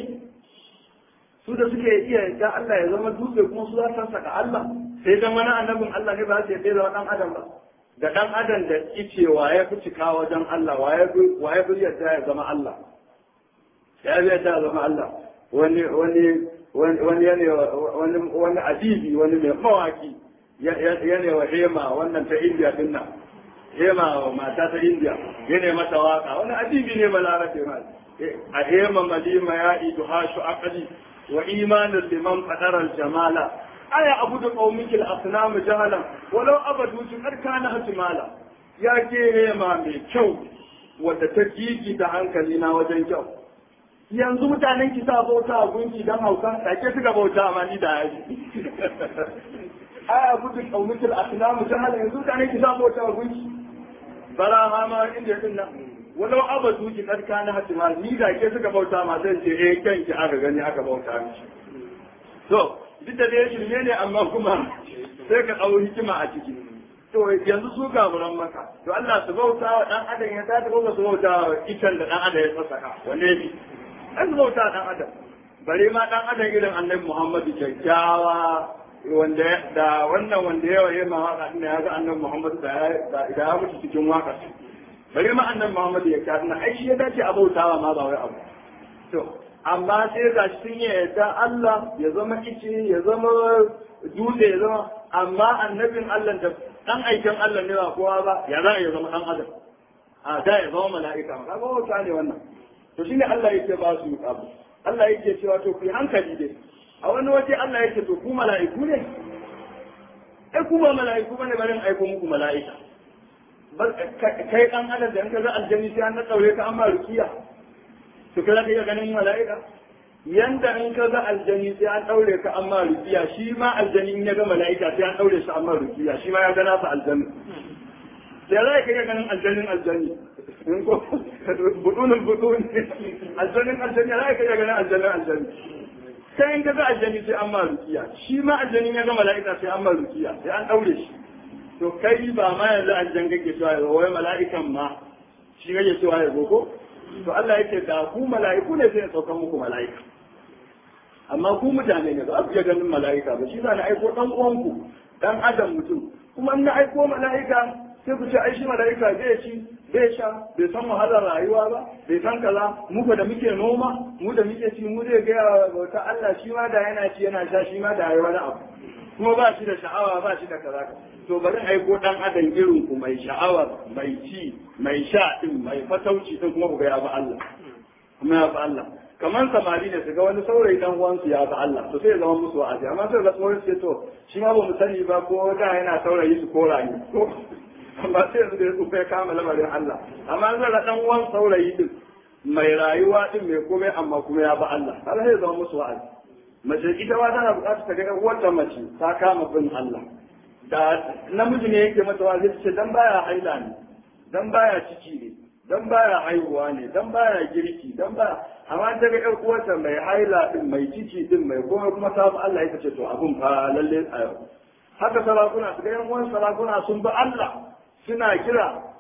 su da suka iya yadda Allah ya zama dutse kuma su za su saka Allah sai dan wani annabin Allah ne ba su yadda ya zama dan adam ba da dan adam da ice waye fi cika wajen Allah waye fi waye fi yadda ya zama Allah ya fi yadda ya zama Allah wani wani wani wani wani wani adibi wani mai mawaki yana wa hema wannan ta indiya din nan hema mata ta indiya yana mata waka wani adibi ne balarabe ma a hema malima ya idu hashu aqli wa imanin liman fadara jamala aya abudu qaumikil asnam jahalan walau abadu tu kana hatimala ya ke hema mai kyau wadda ta gigi da hankali na wajen kyau yanzu mutanen ki sa bauta a gunki don hauka da ke suka bauta ma ni da yaji aya gudu kaumitul asnamu jahala yanzu mutanen ki sa bauta a gunki bara ha ma inda din nan walau abadu ki kad kana hatima ni da ke suka bauta ma zan ce eh kanki aka gani aka bauta miki to duk da dai shirme ne amma kuma sai ka dau hikima a ciki to yanzu su gaburan maka to Allah su bauta wa dan adam ya ta ko su bauta wa itan da dan adam ya sassaka wanne ne an su bauta dan adam bare ma dan adam irin annabi Muhammadu kyakkyawa wanda da wannan wanda yawa ya ma waka din ya ga annabi Muhammadu da da ya mutu cikin waka bare ma annabi Muhammadu ya kyakkyawa ai shi ya dace a bautawa ma ba wai abu to amma sai ga shi sun yi yadda Allah ya zama ice ya zama dutse ya zama amma annabin Allah da dan aikin Allah ne ba kowa ba ya za ya zama dan adam a da ya zama mala'ika ma kaga wata ne wannan to shine Allah yake ba su abu Allah yake cewa to ku hankali dai a wani waje Allah yake to ku mala'iku ne ai ku ba mala'iku bane barin aiko muku mala'ika kai dan adam da in ka ga aljanni sai an na daure ka amma rukiya to kai zaka iya ganin mala'ika yanda in ka ga aljani sai an daure ka amma rukiya shi ma aljani in ya ga mala'ika sai an daure shi amma rukiya shi ma ya ga nasa aljani sai za ka iya ganin aljanin aljani in ko budunin budun aljanin aljani za ka iya ganin aljanin aljani sai in ka ga aljani sai an ma rukiya shi ma aljani ya ga mala'ika sai an ma rukiya sai an daure shi to kai ba ma yanzu aljan kake cewa ya wai mala'ikan ma shi kake cewa ya zo ko to Allah yake da ku mala'iku ne sai ya sauka muku mala'ika amma ku mutane ne ba ku iya ganin mala'ika ba shi na aiko dan uwanku dan adam mutum kuma in na aiko mala'ika sai ku ce ai shi mala'ika zai ci bai sha bai san wahalar rayuwa ba bai san kaza mu da muke noma mu da muke ci mu zai gaya bauta Allah shi ma da yana ci yana sha shi ma da yayi wani abu kuma ba shi da sha'awa ba shi da kaza to bari aiko dan adam irin ku mai sha'awa mai ci mai sha din mai fatauci din kuma ku ga ya ba Allah kuma ya ba Allah kamar samari ne su ga wani saurayi dan uwansu ya ba Allah to sai ya zama musu wa'azi amma sai ga tsohon sai to shi ma ba mu sani ba ko da yana saurayi su kora ni ko amma sai yanzu da ya tsufa ya kama lamarin Allah amma zai ga dan uwan saurayi din mai rayuwa din mai komai amma kuma ya ba Allah har sai ya zama musu wa'azi mace ita ma tana buƙatar ta ga wata mace ta kama bin Allah da namiji ne yake mata wa'azi ce dan baya haila ne dan baya ciki ne dan baya haihuwa ne dan baya girki dan baya amma ta ga ƴar uwarta mai haila din mai ciki din mai komai kuma ta bi Allah ita ce to abun fa lalle a yau haka sarakuna su ga yan uwan sarakuna sun bi Allah suna kira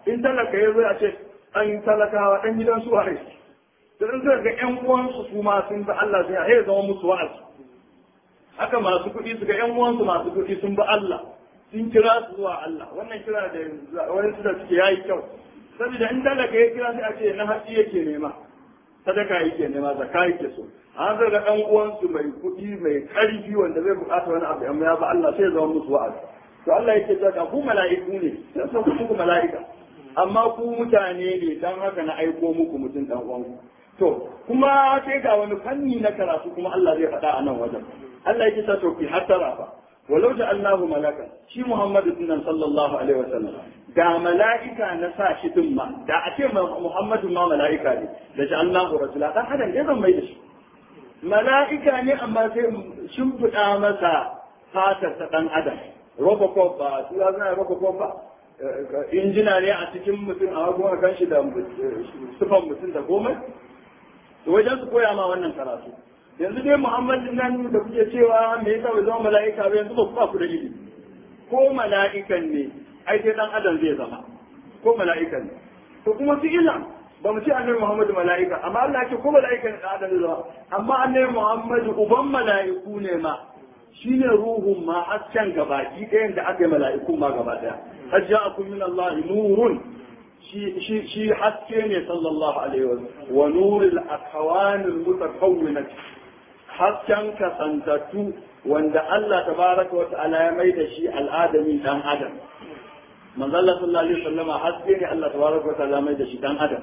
in talaka ya zo a ce ɗan talakawa ɗan gidan su wane da in ga ƴan uwansu su ma sun bi Allah sai ya zama musu wa'azi haka masu kuɗi su ga ƴan uwansu masu kuɗi sun bi Allah sun kira su zuwa Allah wannan kira da wani su da suke yayi kyau saboda in talaka ya kira sai a ce na hatsi yake nema sadaka yake nema zakka yake so an zai ga ɗan uwansu mai kuɗi mai ƙarfi wanda zai buƙata wani abu amma ya ba Allah sai ya zama musu wa'azi to Allah yake cewa ku mala'iku ne sai san ku mala'ika amma ku mutane ne dan haka na aiko muku mutum dan uwanku to kuma sai ga wani fanni na karatu kuma Allah zai faɗa a nan wajen Allah yake cewa to ki hatara fa walau ja'alnahu malakan shi Muhammadu sunan sallallahu alaihi wasallam da mala'ika na sa shi din ma da a ce Muhammadu ma mala'ika ne da ja'alnahu rajula dan adam ne zan mai da shi mala'ika ne amma sai shimfiɗa masa fatar ta ɗan adam robocop ba tura suna robocop ba injina ne a cikin mutum a kuma kan shi da sufan mutum da goma wajen su koya ma wannan karatu yanzu dai muhammadin nan da kuke cewa me yasa bai zama mala'ika ba yanzu ba ku ba ku da ilimi ko mala'ikan ne ai sai dan adam zai zama ko mala'ikan ne to kuma su ila ba mu ce annabi Muhammadu mala'ika amma Allah ya ce ko mala'ika ne da adam zama amma annabi Muhammadu uban mala'iku ne ma shine ruhun ma hasken gabaki ɗayan da aka yi mala'iku ma gaba ɗaya qad ja'akum min Allah nurun shi shi shi haske ne sallallahu alaihi wa wa nuril akhawan al mutakawwinat hasken kasantattu wanda Allah tabaraka wa ta'ala ya mai da shi al'adami dan adam manzo Allah sallallahu alaihi wasallam haske ne Allah tabaraka wa ta'ala mai da shi dan adam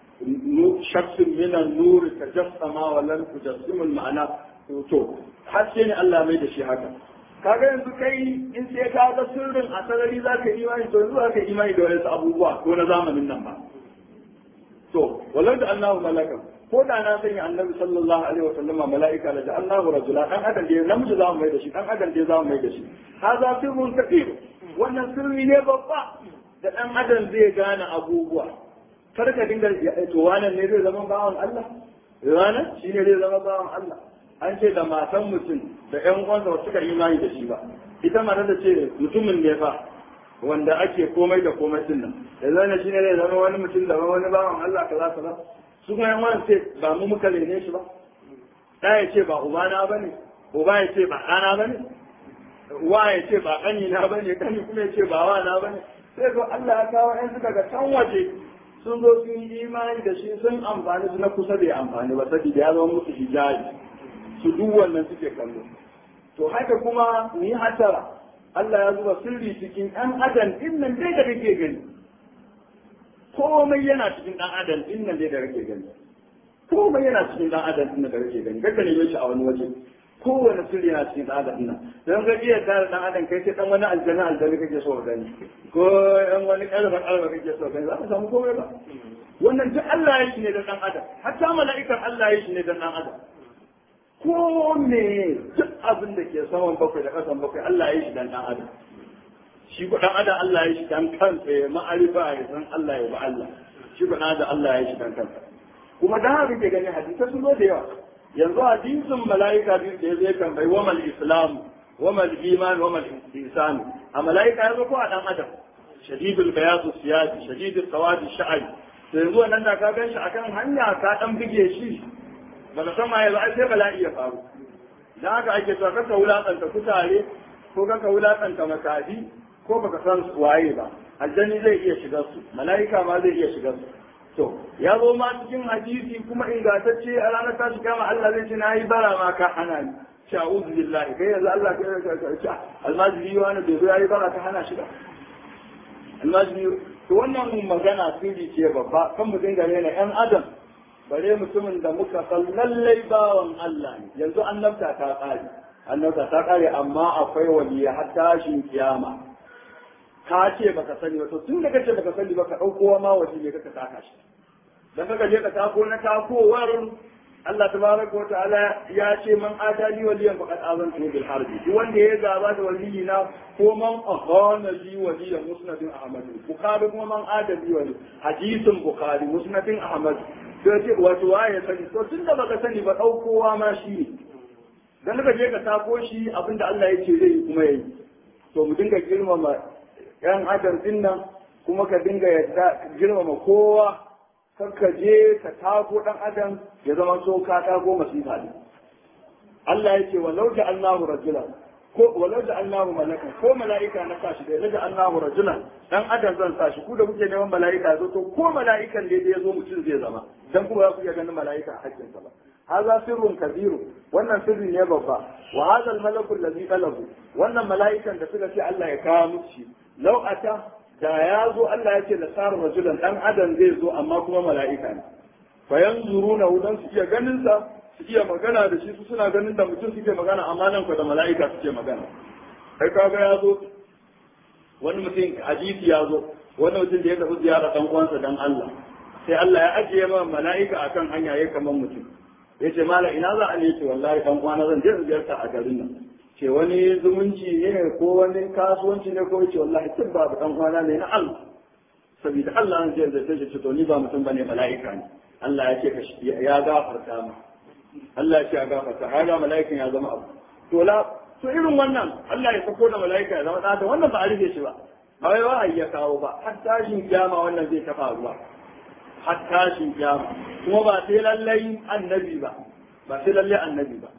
شخص من النور تجسم ولن تجسم المعنى to haske ne Allah mai da shi haka kaga yanzu kai in sai ka ga sirrin a sarari za ka imani to yanzu ka imani da wasu abubuwa ko na zamanin nan ba to walau da Allahu malakan ko da na sanya annabi sallallahu alaihi wasallam mala'ika da Allahu rajula dan adam da namiji za mu mai da shi dan adam da za mu mai da shi haza sirrun kabir wannan sirri ne babba da dan adam zai gane abubuwa kar ka dinga to wannan ne zai zama bawan Allah wannan shi ne zai zama bawan Allah an ce da matan mutum da ƴan uwansa ba suka imani da shi ba ita mata da ce mutumin ne fa wanda ake komai da komai din nan da zai shi ne zai zama wani mutum da wani bawan Allah kaza kaza su kuma ƴan uwan ce ba mu muka rene shi ba da ya ce ba ubana bane uba ya ce ba ɗana bane wa ya ce ba ƙanina bane ƙani kuma ya ce ba wa na bane sai ko Allah ya kawo ƴan suka ga can waje sun zo sun yi imani da shi sun amfani su na kusa da ya amfani ba saboda ya zama musu hijabi su duk wannan suke kallo to haka kuma ni hatara Allah ya zuba sirri cikin ɗan adam din nan dai da kake gani komai yana cikin ɗan adam din nan dai da kake gani komai yana cikin ɗan adam din nan da kake gani kada ne shi a wani waje kowane sirri yana cikin ɗan adam nan don ga iya tare ɗan adam kai sai ɗan wani aljanna aljanna kake so gani ko ɗan wani ƙarfa ƙarfa kake so gani za ka samu komai ba wannan duk Allah ya shi ne da ɗan adam hatta mala'ikan Allah ya shi ne da ɗan adam ko me duk abin da ke saman bakwai da ƙasan bakwai Allah ya shi dan ɗan adam shi ko ɗan adam Allah ya shi dan kansa ya ma'arifa ya san Allah ya ba Allah shi ko ɗan adam Allah ya shi dan kansa kuma dan haka ke gani hadisai sun zo da yawa yanzu hadisin mala'ika biyu da ya zai tambayi wa mal islam wa mal iman wa mal ihsan a mala'ika ya zo ko a dan adam shadidul bayadu siyasi shadidul sawadi sha'ari to yanzu wannan da ka gan shi akan hanya ka dan bige shi ba ka san ma yanzu ai sai bala'i ya faru dan haka ake cewa kaka wulakanta kutare ko kaka wulakanta makafi ko baka san waye ba aljanni zai iya shigar su mala'ika ma zai iya shigar su to ya zo ma cikin hadisi kuma ingantacce a ranar tashi kama Allah zai ce na yi bara ma ka hana ni sha'uzu billahi kai yanzu Allah ka ce almajiri wani bai zo ya yi bara ka hana shi ba almajiri to wannan magana sirri ce babba kan mu dinga rena yan adam bare mutumin da muka san lallai bawan Allah ne yanzu annabta ta kare annabta ta kare amma akwai waliya har tashin kiyama ka ce baka sani ba to tun da kace baka sani ba ka dauko ma wani ne kaka saka shi dan kaga je ka tako na takowar Allah tabaraka wa ta'ala ya ce man adali waliyan faqad azantu bil harbi duk wanda ya gaba da waliyi na ko man akhana li waliyan musnadin ahmad bukhari kuma man adali wali hadisin bukhari musnadin ahmad to ce wato waye sani to tun da baka sani ba daukowa ma shi ne dan kaga je ka tako shi abinda Allah ya ce zai yi kuma yayi to mu dinga girmama yan adam din nan kuma ka dinga yadda girmama kowa kar ka je ka tago dan adam ya zama so ka tago masifa ne Allah ya ce walau da Allahu rajulan ko walau da Allahu malakan ko mala'ika na sashi da da Allahu rajulan dan adam zan sashi ku da kuke neman mala'ika zo to ko mala'ikan da ya zo mutum zai zama dan kuma za ku iya ganin mala'ika a hakkin sa ba hadha sirrun kabiru wannan sirri ne babba wa hadha al-malaku alladhi talabu wannan mala'ikan da suka ce Allah ya kawo musu law ata da ya zo Allah ya ce da sar rajulan dan adam zai zo amma kuma mala'ika ne fa yanzuruna dan su iya ganin sa su iya magana da shi su suna ganin da mutum suke magana amma nan da mala'ika suke magana kai kaga ya zo wani mutum hadisi ya zo wani mutum da ya tafi ziyara dan uwansa dan Allah sai Allah ya ajiye ma mala'ika akan hanya ya kaman mutum ya ce mala ina za a ne ce wallahi dan uwana zan je ziyarta a garin nan ce wani zumunci ne ko wani kasuwanci ne ko ce wallahi tun babu dan uwana ne na Allah saboda Allah an je zai ce to ni ba mutum bane mala'ika ne Allah ya ce ya gafarta mu Allah ya ce a gafarta haga mala'ikan ya zama abu to la to irin wannan Allah ya sako da mala'ika ya zama da da wannan ba a rufe shi ba ba wai wahayi ya kawo ba har tashin kiyama wannan zai tafa ruwa har tashin kiyama kuma ba sai lallai annabi ba ba sai lallai annabi ba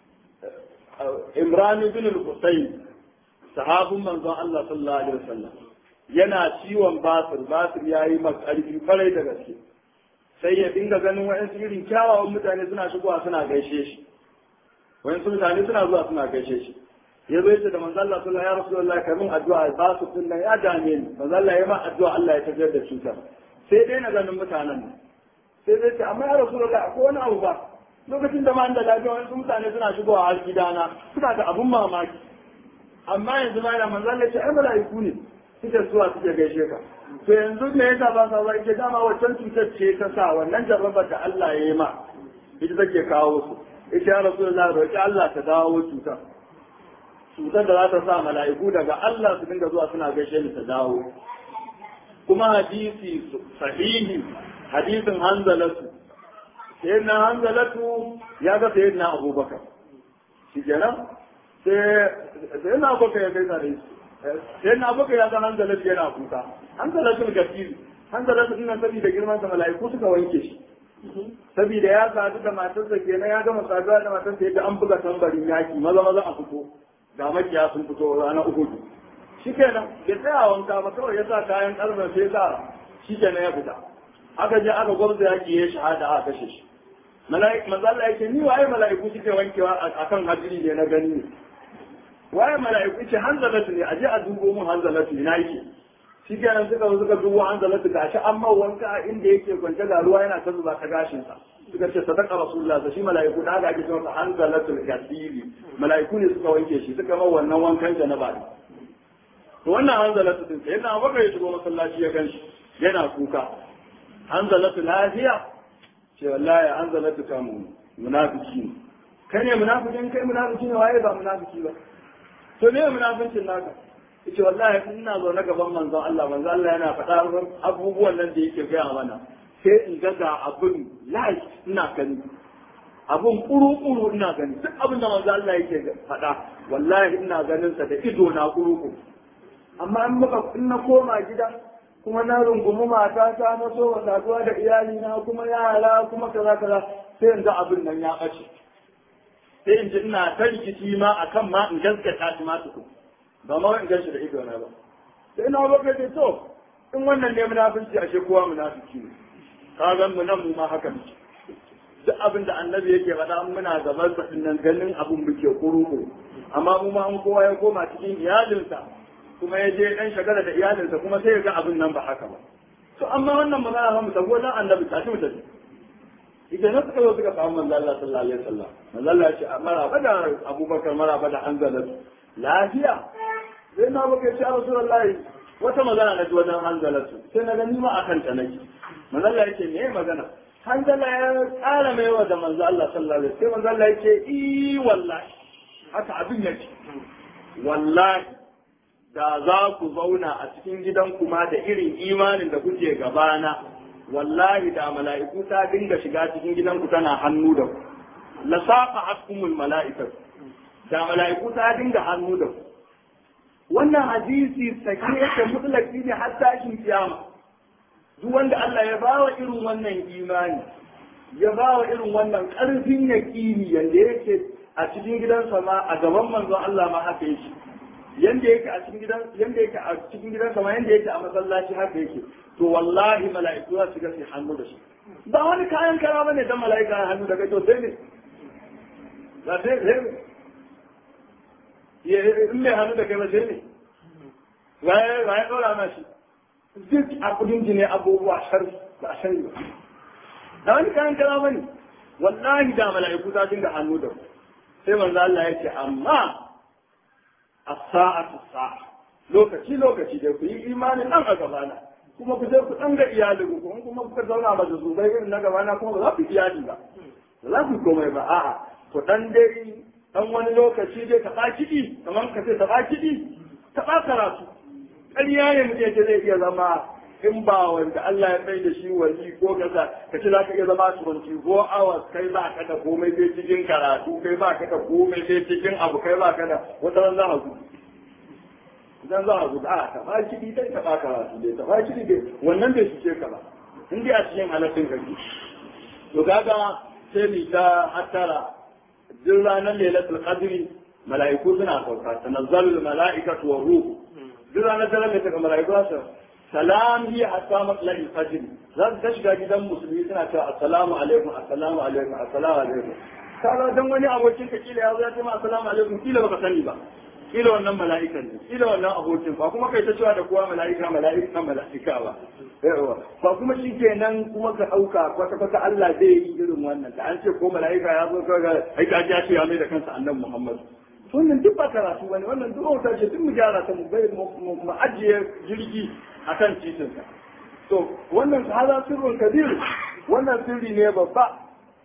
Imran ibn al-Husayn sahabun manzon Allah sallallahu alaihi wasallam yana ciwon basir basir yayi makarfi kwarai da gaske sai ya dinga ganin wa'yansu irin kyawawan mutane suna shigowa suna gaishe shi wa'yansu mutane suna zuwa suna gaishe shi ya zo yace da manzo Allah sallallahu alaihi wasallam kai mun addu'a ba su sunna ya dame ni manzo Allah ya ma addu'a Allah ya tafiyar da cutar sai dai na ganin mutanen nan sai dai ce amma ya rasulullah akwai wani abu ba lokacin da ma da lafiya wa'yansu mutane suna shigowa har gidana suna da abun mamaki amma yanzu ma yana manzo Allah ya ce ai mala'iku ne suke zuwa suke gaishe ka to yanzu me yasa ba sa zai dama waccan cutar ce ta sa wannan jarrabar da Allah ya yi ma ita take kawo su ita ya rasu da roƙi Allah ta dawo cutar cutar da za ta sa mala'iku daga Allah su dinga zuwa suna gaishe ni ta dawo kuma hadisi sahihi hadisin hanzalatu sayyidina hanzalatu ya ga sayyidina abubakar shi kenan sai sayyidina abubakar ya gaisa da shi sai na baka ya san hanzalatu yana kuka hanzalatu gafiri hanzalatu ina saboda girman sa mala'iku suka wanke shi saboda ya sadu da matarsa kenan ya gama saduwa da matarsa yadda an buga tambarin yaki maza maza a fito ga makiya sun fito rana uku shi kenan ya tsaya wanka ba kawai ya sa kayan karfe sai sa shi kenan ya fita aka je aka gwamza yaki ya shahada aka kashe shi mala'iku manzo Allah yake ni waye mala'iku suke wankewa akan hadiri ne na gani ne waye mala'iku ce hanzalatu ne aje a dubo mun hanzalatu ina yake shi kenan suka zo suka dubo hanzalatu gashi amma wanka a inda yake kwance ga ruwa yana ta zuba ta gashin sa suka ce sadaka rasulullah da shi mala'iku da aka ake cewa hanzalatu kasiri mala'iku ne suka wanke shi suka mai wannan wankan janaba ne to wannan hanzalatu din sai yana baka ya shigo masallaci ya ganshi yana kuka hanzalatu lafiya ce wallahi hanzalatu kamu munafiki ne kai ne munafikin kai munafiki ne waye ba munafiki ba to me munafincin naka yace wallahi ina zo na gaban manzon Allah manzon Allah yana faɗa abubuwan nan da yake gaya mana sai in ga ga abin live ina gani abin kuru-kuru ina gani duk abin da manzon Allah yake faɗa wallahi ina ganin sa da ido na kuru-kuru amma in muka in na koma gida kuma na rungumi mata ta na so wa saduwa da iyali na kuma yara kuma kaza kaza sai in ga abin nan ya ɓace sai in ji ina ta rikici ma akan ma in gaskata shi ma tukun ba ma in ganshi da ido na ba sai na baka ce to in wannan ne munafici ashe kowa munafiki ne ka ga mu nan mu ma haka muke duk abin da annabi yake faɗa in muna gaban sa nan ganin abin muke kuru amma mu ma an kowa ya koma cikin iyalinsa kuma ya je dan shagala da iyalinsa kuma sai ya ga abin nan ba haka ba to amma wannan magana ba mu sabo dan annabi ta ci mutane idan na suka zo suka samu manzo Allah sallallahu alaihi wasallam manzo Allah ya ce maraba da Abubakar maraba da Hanzala lafiya sai na baka ce Rasulullahi wata magana na ji wajen Hanzala sai na gani ma akan ta nake manzo Allah ya ce me magana Hanzala ya tsara mai wa da manzo Allah sallallahu alaihi wasallam sai manzo Allah ya ce i wallahi haka abin yake wallahi da za ku zauna a cikin gidan kuma da irin imanin da kuke gabana wallahi da mala'iku ta dinga shiga cikin gidanku tana hannu da ku la saqa hakumul mala'ikatu da mala'iku ta dinga hannu da ku wannan hadisi sake yake mutlaki ne har tashin kiyama duk wanda Allah ya bawa irin wannan imani ya bawa irin wannan karfin yaqini yanda yake a cikin gidansa ma a gaban manzon Allah ma haka yake yanda yake a cikin gidan yanda yake a cikin gidansa ma yanda yake a masallaci haka yake to wallahi mala'iku za su ga su hannu da shi ba wani kayan kara bane dan mala'ika ya hannu da kai to sai ne ba sai sai ne in mai hannu da kai ba sai ne waye waye dora ma shi duk a kudin jini abubuwa shar ba shar ba da wani kayan kara bane wallahi da mala'iku ta dinga hannu da ku sai manzo Allah ya ce amma as-sa'atu sa'a lokaci lokaci da ku yi imani nan a gabana kuma ku je ku dan ga iyalin ku kuma kuka zauna ba da zubai irin na gabana kuma ba za ku iyali ba ba za ku komai ba a'a ku dan dai dan wani lokaci dai ka kiɗi kamar ka ce ta kiɗi ta karatu ƙarya ne mutum yake zai iya zama in ba wanda Allah ya kai da shi wali ko kaza ka ce za ka iya zama 24 hours kai ba ka da komai sai cikin karatu kai ba ka da komai sai cikin abu kai ba ka da wata ran za a gudu idan za a gudu a ta ba kiɗi dai ta ba karatu dai ta ba kiɗi dai wannan bai fice ka ba in dai a cikin halattun kake to kaga sai ni ta hattara duk ranar lailatul qadri mala'iku suna sauka tanazzalul mala'ikatu wa ruhu duk ranar daren da daga mala'iku su salam hiya hatta matla'il fajr za su ta shiga gidan musulmi suna cewa assalamu alaikum assalamu alaikum assalamu alaikum kaga dan wani abokin ka kila ya zo ya ce ma assalamu alaikum kila baka sani ba kila wannan mala'ikan ne kila wannan abokin ba kuma kai ta cewa da kowa mala'ika mala'ika mala'ika ba yawa ba kuma shi kenan kuma ka dauka kwata kwata Allah zai yi irin wannan da an ce ko mala'ika ya zo kaga ai ka ji ya ce ya mai da kansa annabi Muhammad wannan duk ba karatu bane wannan duk wata ce duk mu gyara ta mu bai mu ajiye jirgi akan titin sa to wannan hada sirrun kabir wannan sirri ne babba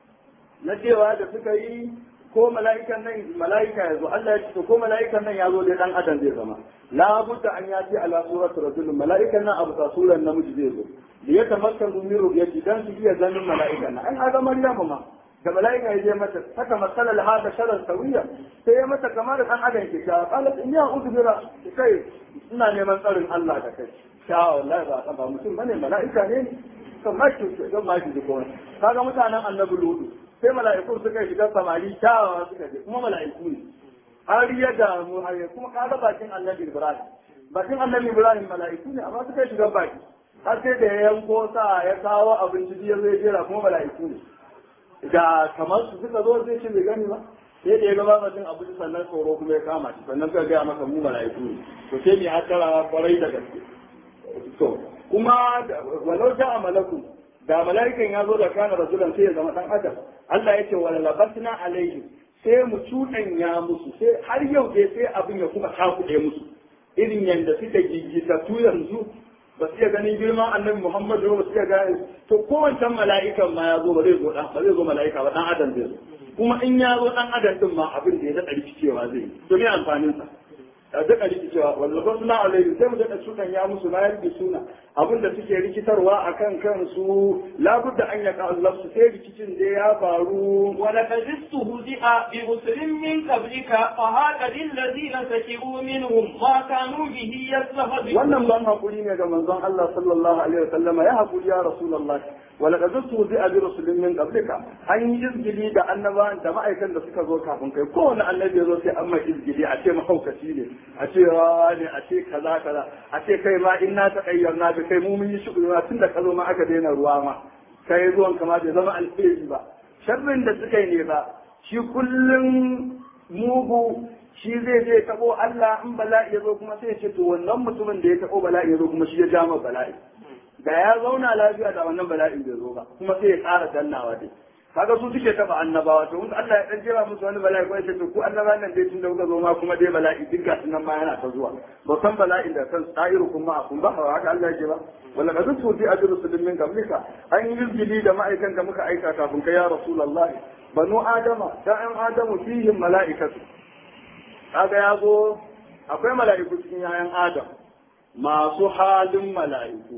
na cewa da suka yi ko mala'ikan nan mala'ika ya zo Allah ya ce ko mala'ikan nan ya zo dai dan adam zai zama la budda an ya ce ala suratu rajul mala'ikan nan abu ta suran namiji zai zo da ya tamakkaru min ru'yati dan su iya ganin mala'ikan nan an ga Maryam ma da mala'ika ya je mata haka masalar hada sharar sawiya sai ya mata kamar dan adam ke ta qalat inni a'udhu bi kai ina neman tsarin Allah da kai sha wallahi ba ba mutum bane mala'ika ne kan ma ki don ma ki ko kaga mutanen annabi lutu sai mala'iku suka shiga samari kyawawa suka je kuma mala'iku ne har ya damu har ya kuma kaga bakin annabi ibrahim bakin annabi ibrahim mala'iku ne amma suka shiga baki har sai da ya yanko sa ya kawo abinci ya zai jera kuma mala'iku ne da kamar su suka zo zai ce bai gani ba sai da ya gaba bakin abinci sannan tsoro kuma ya kama shi sannan suka gaya maka mu mala'iku ne to sai mai hatara kwarai da gaske to kuma walau ja'a malakun da mala'ikan ya zo da kana rasulan sai ya zama dan adam Allah ya ce wala labasna alaihi sai mu cuɗanya musu sai har yau dai sai abin ya kuma takuɗe musu irin yanda suka gigita tu yanzu ba su iya ganin girman annabi Muhammadu ba su iya gane to kowancan mala'ikan ma ya zo ba zai zo dan ba zai zo mala'ika ba dan adam zai zo kuma in ya zo dan adam din ma abin da ya daɗa rikicewa zai yi to me amfanin sa da duka rikicewa wanda ba suna alaihi sai mu daɗa sukan ya musu na yarda suna abin da suke rikitarwa a kan kansu labudda an yaka Allah su sai rikicin da ya faru ولقد استهزئ برسل من قبلك فهاك للذين سكروا منهم ما كانوا به يستهزئون wannan ban hakuri ne ga manzon Allah sallallahu alaihi wasallama ya hakuri ya rasulullah ولقد استهزئ برسل من قبلك an yi izgili da annabawan da ma'aikan da suka zo kafin kai kowane annabi ya zo sai an mai izgili a ce mahaukaci ne a ce rawa ne a ce kaza kaza a ce kai ma in na taƙayyar na kai mu mun yi shi tun da ka zo ma aka daina ruwa ma kai zuwan kama bai zama alheri ba sharrin da suka yi ne ba shi kullum mugu shi zai je tabo Allah in bala'i ya zo kuma sai ya ce to wannan mutumin da ya tabo bala'i ya zo kuma shi ya ja ma bala'i da ya zauna lafiya da wannan bala'in bai zo ba kuma sai ya ƙara dannawa dai kaga su suke taba annabawa to Allah ya dan jira musu wani bala'i ko yace to ku annabawan nan dai tun da kuka zo ma kuma dai bala'i duk ga nan ma yana ta zuwa ba san bala'in da kan tsayiru kuma a kun ba haka Allah ya ce ba wala qad tuti ajru sulmin qablika an yi izgili da ma'aikan da muka aika kafin kai ya rasulullah banu adama da an adamu fihim mala'ikatu kaga ya zo akwai mala'iku cikin yayan adam masu halin mala'iku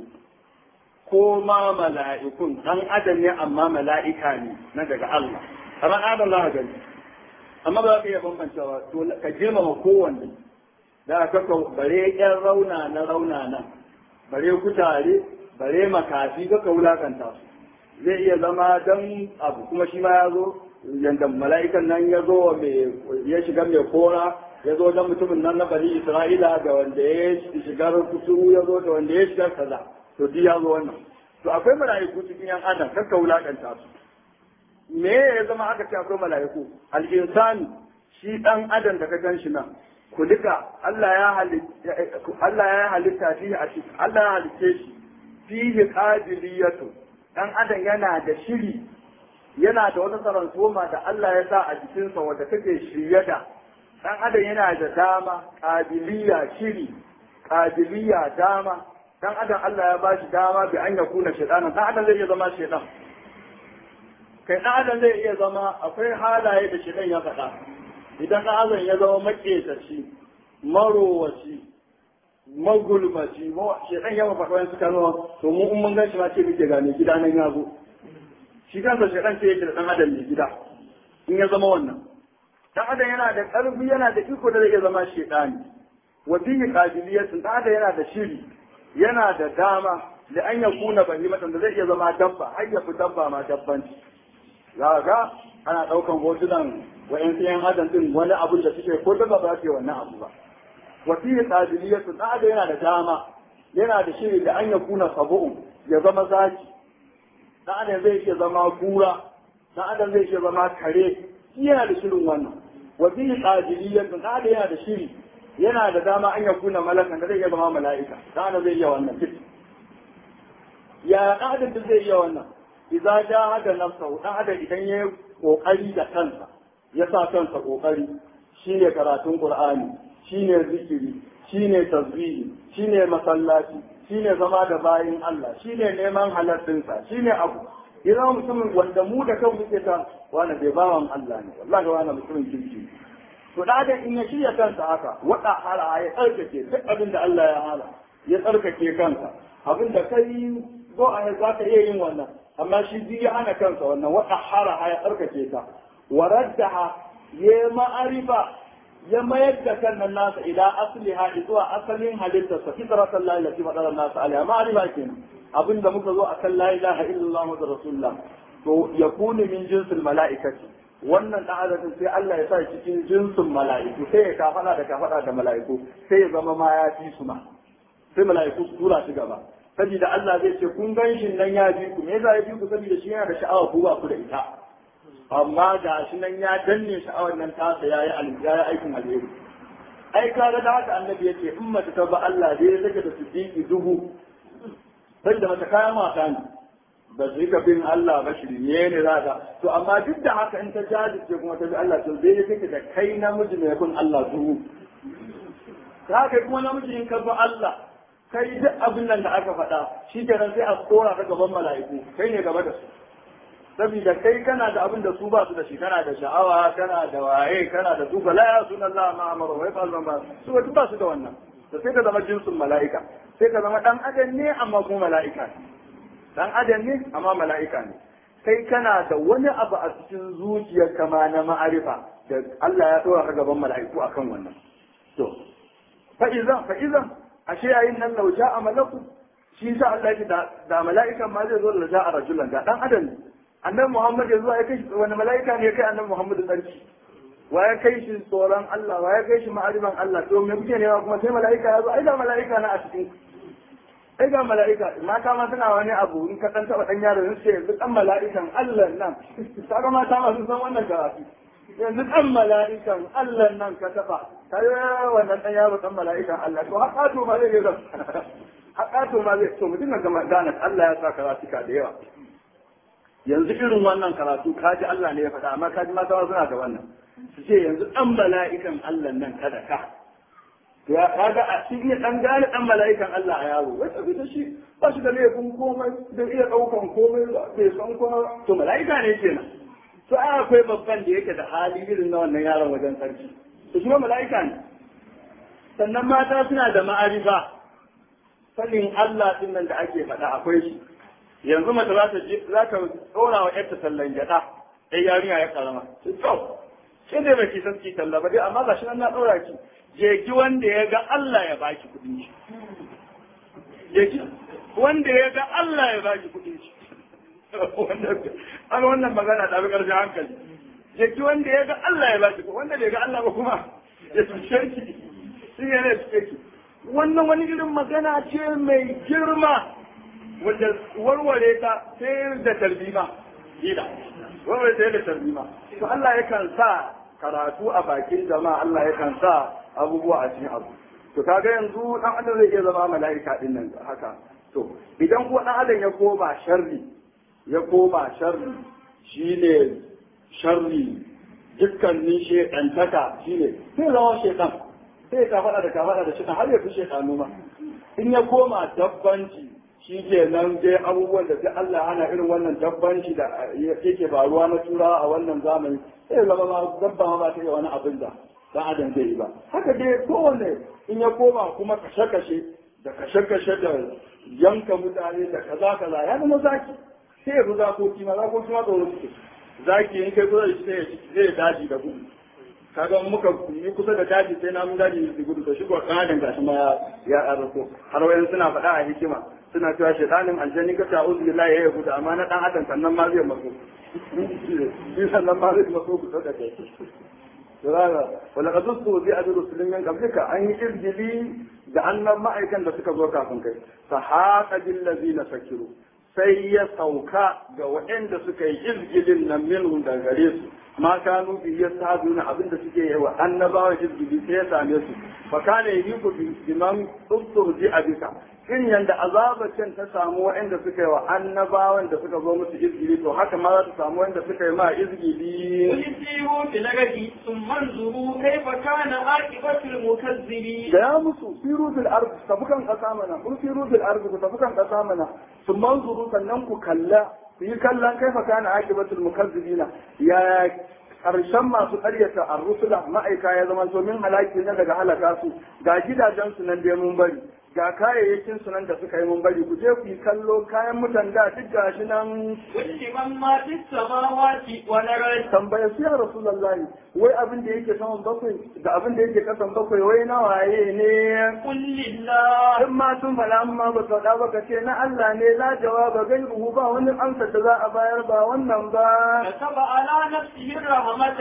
ko ma mala'ikun ɗan adam ne amma mala'ika ne na daga Allah ran adam za ka gani amma ba za ka iya bambancewa to ka girmama kowanne da kaka bare ƴan rauna na rauna nan bare kutare bare makafi kaka wulakanta su zai iya zama dan abu kuma shi ma ya zo yanda mala'ikan nan ya zo mai ya shiga mai kora ya zo dan mutumin nan na bani isra'ila da wanda ya shiga kusuru ya zo da wanda ya shiga kaza to duk ya zo wannan to akwai mala'iku cikin yan adam kakka wulakanta su me ya zama aka ce akwai mala'iku al-insani shi dan adam da ka gan shi nan ku duka Allah ya halitta Allah ya halitta shi a cikin Allah ya halitte shi fihi qabiliyatu dan adam yana da shiri yana da wata sarantoma da Allah ya sa a jikinsa wadda take shirye da dan adam yana da dama qabiliya shiri qabiliya dama dan adam Allah ya bashi dama bi an yakuna shaytanan dan adam zai iya zama shaytan kai dan adam zai iya zama akwai halaye da shaytan ya faɗa idan dan adam ya zama maketaci marowaci magulmaci shaytan ya faɗa wani suka zama to mu in mun gan shi ma ce muke gane gida nan ya zo shi kansa shaytan ce yake da dan adam mai gida in ya zama wannan dan adam yana da ƙarfi yana da iko da zai iya zama shaytani wa bihi qabiliyatun dan adam yana da shiri yana da dama da an ya kuna bahimatan da zai iya zama dabba har ya fi dabba ma dabbanci za ga ana ɗaukan hotunan wa'yan yan adam din wani abun da suke ko dabba ba ce wannan abu ba wa fi qabiliyatu da da yana da dama yana da shiri da an ya kuna sabu'un ya zama zaki dan adam zai iya zama kura dan adam zai iya zama kare yana da shirin wannan wa fi qabiliyatu da da yana da shiri yana da dama an ya kuna malakan da zai iya zama mala'ika dan adam zai iya wannan fit ya dan adam zai iya wannan idza jahada nafsahu dan adam idan ya kokari da kansa ya sa kansa kokari shine karatun qur'ani shine zikiri shine tasbihi shine masallaci shine zama da bayin Allah shine neman haladdinsa shine abu idan mutumin wanda mu da kanmu muke ta wani bai bawan Allah ne wallahi wani mutumin kirki to da da in ya shirya kansa haka wada hala ya tsarkake duk abin da Allah ya hala ya tsarkake kansa abin da kai zo a za ka iya yin wannan amma shi ji ya hana kansa wannan wata hara ya tsarkake ta waraddaha ya ma'arifa ya mayar da kan nan nasa idan asliha zuwa asalin halittar sa fitratan la ilaha illa nasa alaiha ma'arifa kenan abinda muka zo akan la ilaha illallah muhammadu rasulullah to yakunu min jinsil mala'ikati wannan dan adadin sai Allah ya sa cikin jinsin mala'iku sai ya kafada da kafada da mala'iku sai ya zama ma ya fi su ma sai mala'iku su tura shi gaba saboda Allah zai ce kun gan shi nan ya bi ku me yasa ya bi ku saboda shi yana da sha'awa ku ba ku da ita amma ga shi nan ya danne sha'awar nan tasa yayi alƙaya aikin alheri ai kaga da haka annabi yace in mace ta ba Allah dai ya sake da siddiqi dubu sai da mata kayan mata ne ba su ka bin Allah ba shi ne ne za ka to amma duk da haka in ta jajirce kuma ta bi Allah to zai take da kai namiji mai kun Allah dubu ta kai kuma namiji in ka bi Allah kai duk abin nan da aka faɗa shi kenan sai a tsora ta gaban mala'iku kai ne gaba da su saboda kai kana da abin da su ba su da shi kana da sha'awa kana da waye kana da duba la ya sunan Allah ma amara wa yafal ma su ba ba su da wannan to sai ka zama jinsin mala'ika sai ka zama dan adam ne amma kuma mala'ika ne dan adam ne amma mala'ika ne kai kana da wani abu a cikin zuciyar kama na ma'arifa da Allah ya tsora ka gaban mala'iku akan wannan to fa idan fa idan ashe yayin nan lau ja'a malaku shi sa Allah ya da da mala'ikan ma zai zo da ja'a rajulan da dan adam annabi Muhammad ya zo ya kai wani mala'ika ne ya kai annabi Muhammad sarki wa ya kai shi tsoron Allah wa ya kai shi ma'ariban Allah to me kuke nema kuma sai mala'ika ya zo ai da mala'ika na a cikin ai ga mala'ika mata ma suna wani abu in ka dan taba dan yaro sai yanzu dan mala'ikan Allah nan kaga mata ma sun san wannan karatu yanzu dan mala'ikan Allah nan ka taba kai wannan dan yaro dan mala'ikan Allah to haka to ma zai ga haka to ma zai to mutum ga gane Allah ya sa karatuka da yawa yanzu irin wannan karatu kaji Allah ne ya faɗa amma kaji mata suna da wannan su ce yanzu dan mala'ikan Allah nan kada ka ya kaga a cikin dan gane dan mala'ikan Allah a yaro wai tafi da shi ba shi da laifin komai da iya daukan komai bai san kuma to mala'ika ne kenan to ai akwai babban da yake da hali irin na wannan yaron wajen sarki to shi mala'ika ne sannan mata suna da ma'arifa sanin Allah din nan da ake faɗa akwai shi yanzu mace za ta za ta tsora wa yarta sallan gyaɗa ɗai yarinya ya karama to sai dai baki san ki talla ba dai amma gashi nan na ɗora ki je ki wanda ya ga Allah ya baki kuɗin shi je ki wanda ya ga Allah ya baki kuɗin shi an wannan magana da ƙarshen hankali je ki wanda ya ga Allah ya baki wanda bai ga Allah ba kuma ya tushe ki shi ne ne tushe ki wannan wani irin magana ce mai girma wanda warware ta sai da tarbima gida warware ta da tarbima to Allah yakan sa karatu a bakin jama'a Allah yakan sa abubuwa a cikin abu to kaga yanzu dan adam zai iya zama mala'ika din nan haka to idan ko dan adam ya koma sharri ya koma sharri shine sharri dukkanin shedantaka shine sai zama shedan sai ka faɗa da ka faɗa da shi har ya fi shedanu ma in ya koma dabbanci shi ke nan dai abubuwan da sai Allah hana irin wannan dabbanci da yake faruwa na turawa a wannan zamani sai zama ma dabba ma ba ta yi wani abin da dan adam zai yi ba haka dai kowanne in ya koma kuma kashe-kashe da kashe-kashe da yanka mutane da kaza kaza ya zama zaki sai ya fi zakoki ma zakoki ma tsoro suke zaki in kai kusa da shi sai ya daji da gudu kaga muka yi kusa da daji sai namun daji su gudu da shi ko kan adam gashi ma ya arko har wayan suna faɗa a hikima suna cewa shaytanin aljanni ka ta uzu billahi ya gudu amma na dan adam sannan ma zai maso shi sannan ma zai maso ku da kai wala qad ustu bi adu rusulin min qablika an yi irjili da annan ma'aikan da suka zo kafin kai fa haqa bil ladina sakiru sai ya sauka ga waɗanda suka yi izgilin nan minhum da gare su ma kanu bi yasaduna abinda suke yi wa annabawa izgili sai ya same su fa kana yiku bi man ustuhzi abika in yanda azabacin ta samu waɗanda suka yi wa annabawan da suka zo musu izgili to haka ma za ta samu waɗanda suka yi ma izgili قل سيروا في الأرض ثم انظروا كيف كان عاقبة المكذبين da ya musu siru fil ard tafukan kasa mana kun siru fil ard ku tafukan kasa mana sun manzuru sannan ku kalla ku yi kallon kaifa kana aqibatul mukazzibina ya karshen masu karyata ar-rusula ma'aika ya zama to min halaki ne daga halaka su ga gidajen su nan da mun bari ga kayayyakin su nan da suka yi mun bari ku je ku yi kallo kayan mutan da duk gashi nan كل من ما في السماوات والأرض tambaya su ya rasulullahi wai abin da yake saman bakwai da abin da yake kasan bakwai wai na waye ne قل لله in ma sun faɗa amma ba faɗa ba ka ce na Allah ne la jawaba gairuhu ba wani amsa da za a bayar ba wannan ba كتب على نفسه الرحمة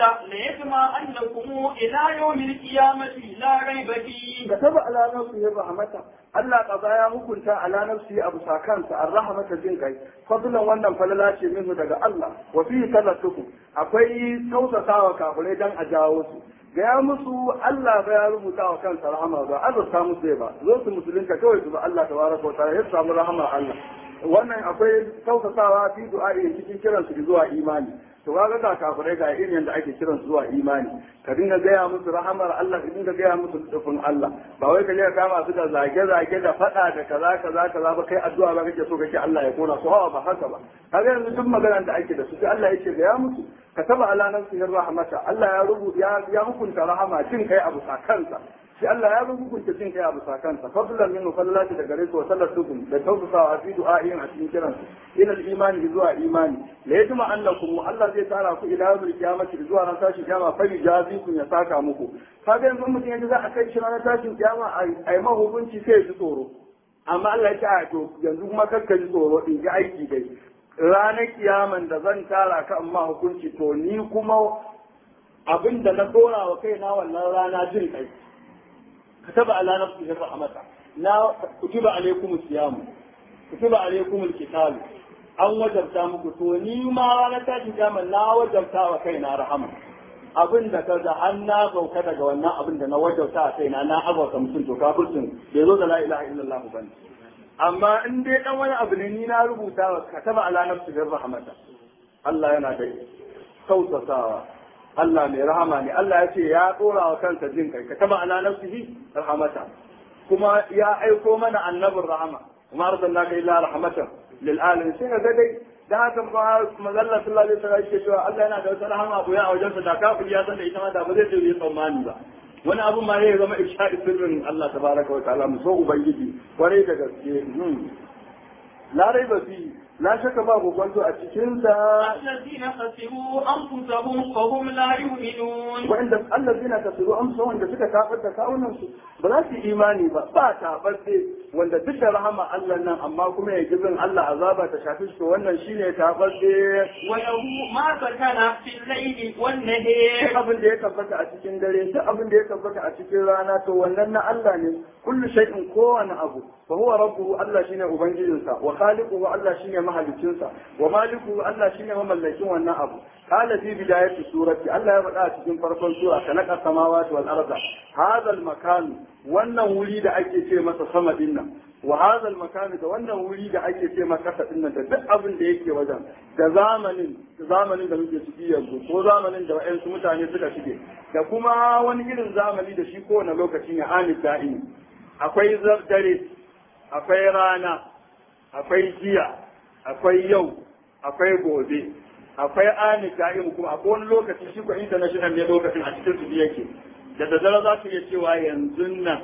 ليجمعنكم إلى يوم القيامة لا ريب فيه ka taba ala nafsihi rahmata Allah kaza ya hukunta ala nafsihi abu sakansa arrahmata jin kai fadlan wannan falala ce minhu daga Allah wa fi talatuku akwai tausasawa kafirai dan a jawo su gaya musu Allah ba ya rubuta wa kansa rahama ba azurta musu ba zo su musulunta kawai su ba Allah tabaraka wa ta'ala ya samu rahama Allah wannan akwai tausasawa fi du'a'i cikin kiransu zuwa imani to kaga ga kafirai ga irin yadda ake kiran su zuwa imani ka dinga gaya musu rahamar Allah ka dinga gaya musu tsufin Allah ba wai ka je ka kama su da zage zage da fada da kaza kaza kaza ba kai addu'a ba kake so kake Allah ya kona su hawa ba haka ba kaga yanzu duk maganar da ake da su sai Allah yake gaya musu kataba ala nafsihi rahmata Allah ya rubuta ya ya hukunta rahama jin kai abu kansa shi Allah ya rubuta jin kai abu kansa fadlan minhu fallati daga gare su wa sallatukum da tawfisawa fi du'a'in a cikin kiransu ila al-imani zuwa imani la yajma annakum Allah zai tara ku ila yawmil qiyamati zuwa ran tashin kiyama fa jazi kun ya saka muku kaga yanzu mutum yanzu za a kai shi ranar tashin kiyama a yi mahukunci sai ya ji tsoro amma Allah ya ce a to yanzu kuma kakka ji tsoro in ji aiki dai ranar kiyaman da zan tara ka amma hukunci to ni kuma abin da na dora wa kaina wannan rana jin kai kataba ala nafsihi rahmata na kutiba alaykum siyamu kutiba alaykum alqital an wajabta muku to ni ma ranar tashin kiyama na wajabta wa kaina rahama abin da kaga an na sauka daga wannan abin da na wajauta a kaina na azauta mutum to kafircin bai zo da la ilaha illallah ba ne amma in dai dan wani abu ne ni na rubuta wa kataba ala nafsi bir rahmata Allah yana da kausasawa Allah mai rahama ne Allah ya ce ya dora wa kansa jin kai kataba ala nafsihi rahmata kuma ya aiko mana annabin rahama kuma arsalnaka illa rahmatan lil alamin sai ga dai da haka ba mazalla sallallahu alaihi wasallam yake cewa Allah yana da wata rahama abu ya a wajensa da kafir ya san da ita ma da ba zai je yi tsammani ba wani abu ma ya zama isha'i sirrin Allah tabaraka wa ta'ala mu so ubangiji kwarai da gaske la raiba fi la shaka ba gogonto a cikin sa الذين خسروا أنفسهم فهم لا يؤمنون wa'inda allazina kasiru amsa wanda suka kafar da kawunan su ba za su yi imani ba ba tabarde wanda duk da rahama Allah nan amma kuma ya gizin Allah azaba ta shafi shi to wannan shine tabarde وله ما سكن في الليل duk والنهار abin da ya tabbata a cikin dare duk abin da ya tabbata a cikin rana to wannan na Allah ne kullu shay'in kowane abu fa huwa rabbuhu Allah shine ubangijinsa wa khaliquhu Allah shine mahalicinsa wa malikuhu Allah shine mamallakin wannan abu qala fi bidayati surati Allah ya faɗa a cikin farkon sura khalaqa samawati wal arda hadha al makan wannan wuri da ake ce masa sama dinnan wa hadha al makan da wannan wuri da ake ce masa kasa dinnan da duk abin da yake wajen da zamanin zamanin da muke ciki yanzu ko zamanin da wa'yansu mutane suka shige da kuma wani irin zamani da shi kowane lokaci ne anid da'ini akwai zar- dare akwai rana akwai jiya akwai yau akwai gobe akwai anid da'ini kuma akwai wani lokaci shi ko international ne lokacin a cikin su yake da daddare za ka iya cewa yanzu nan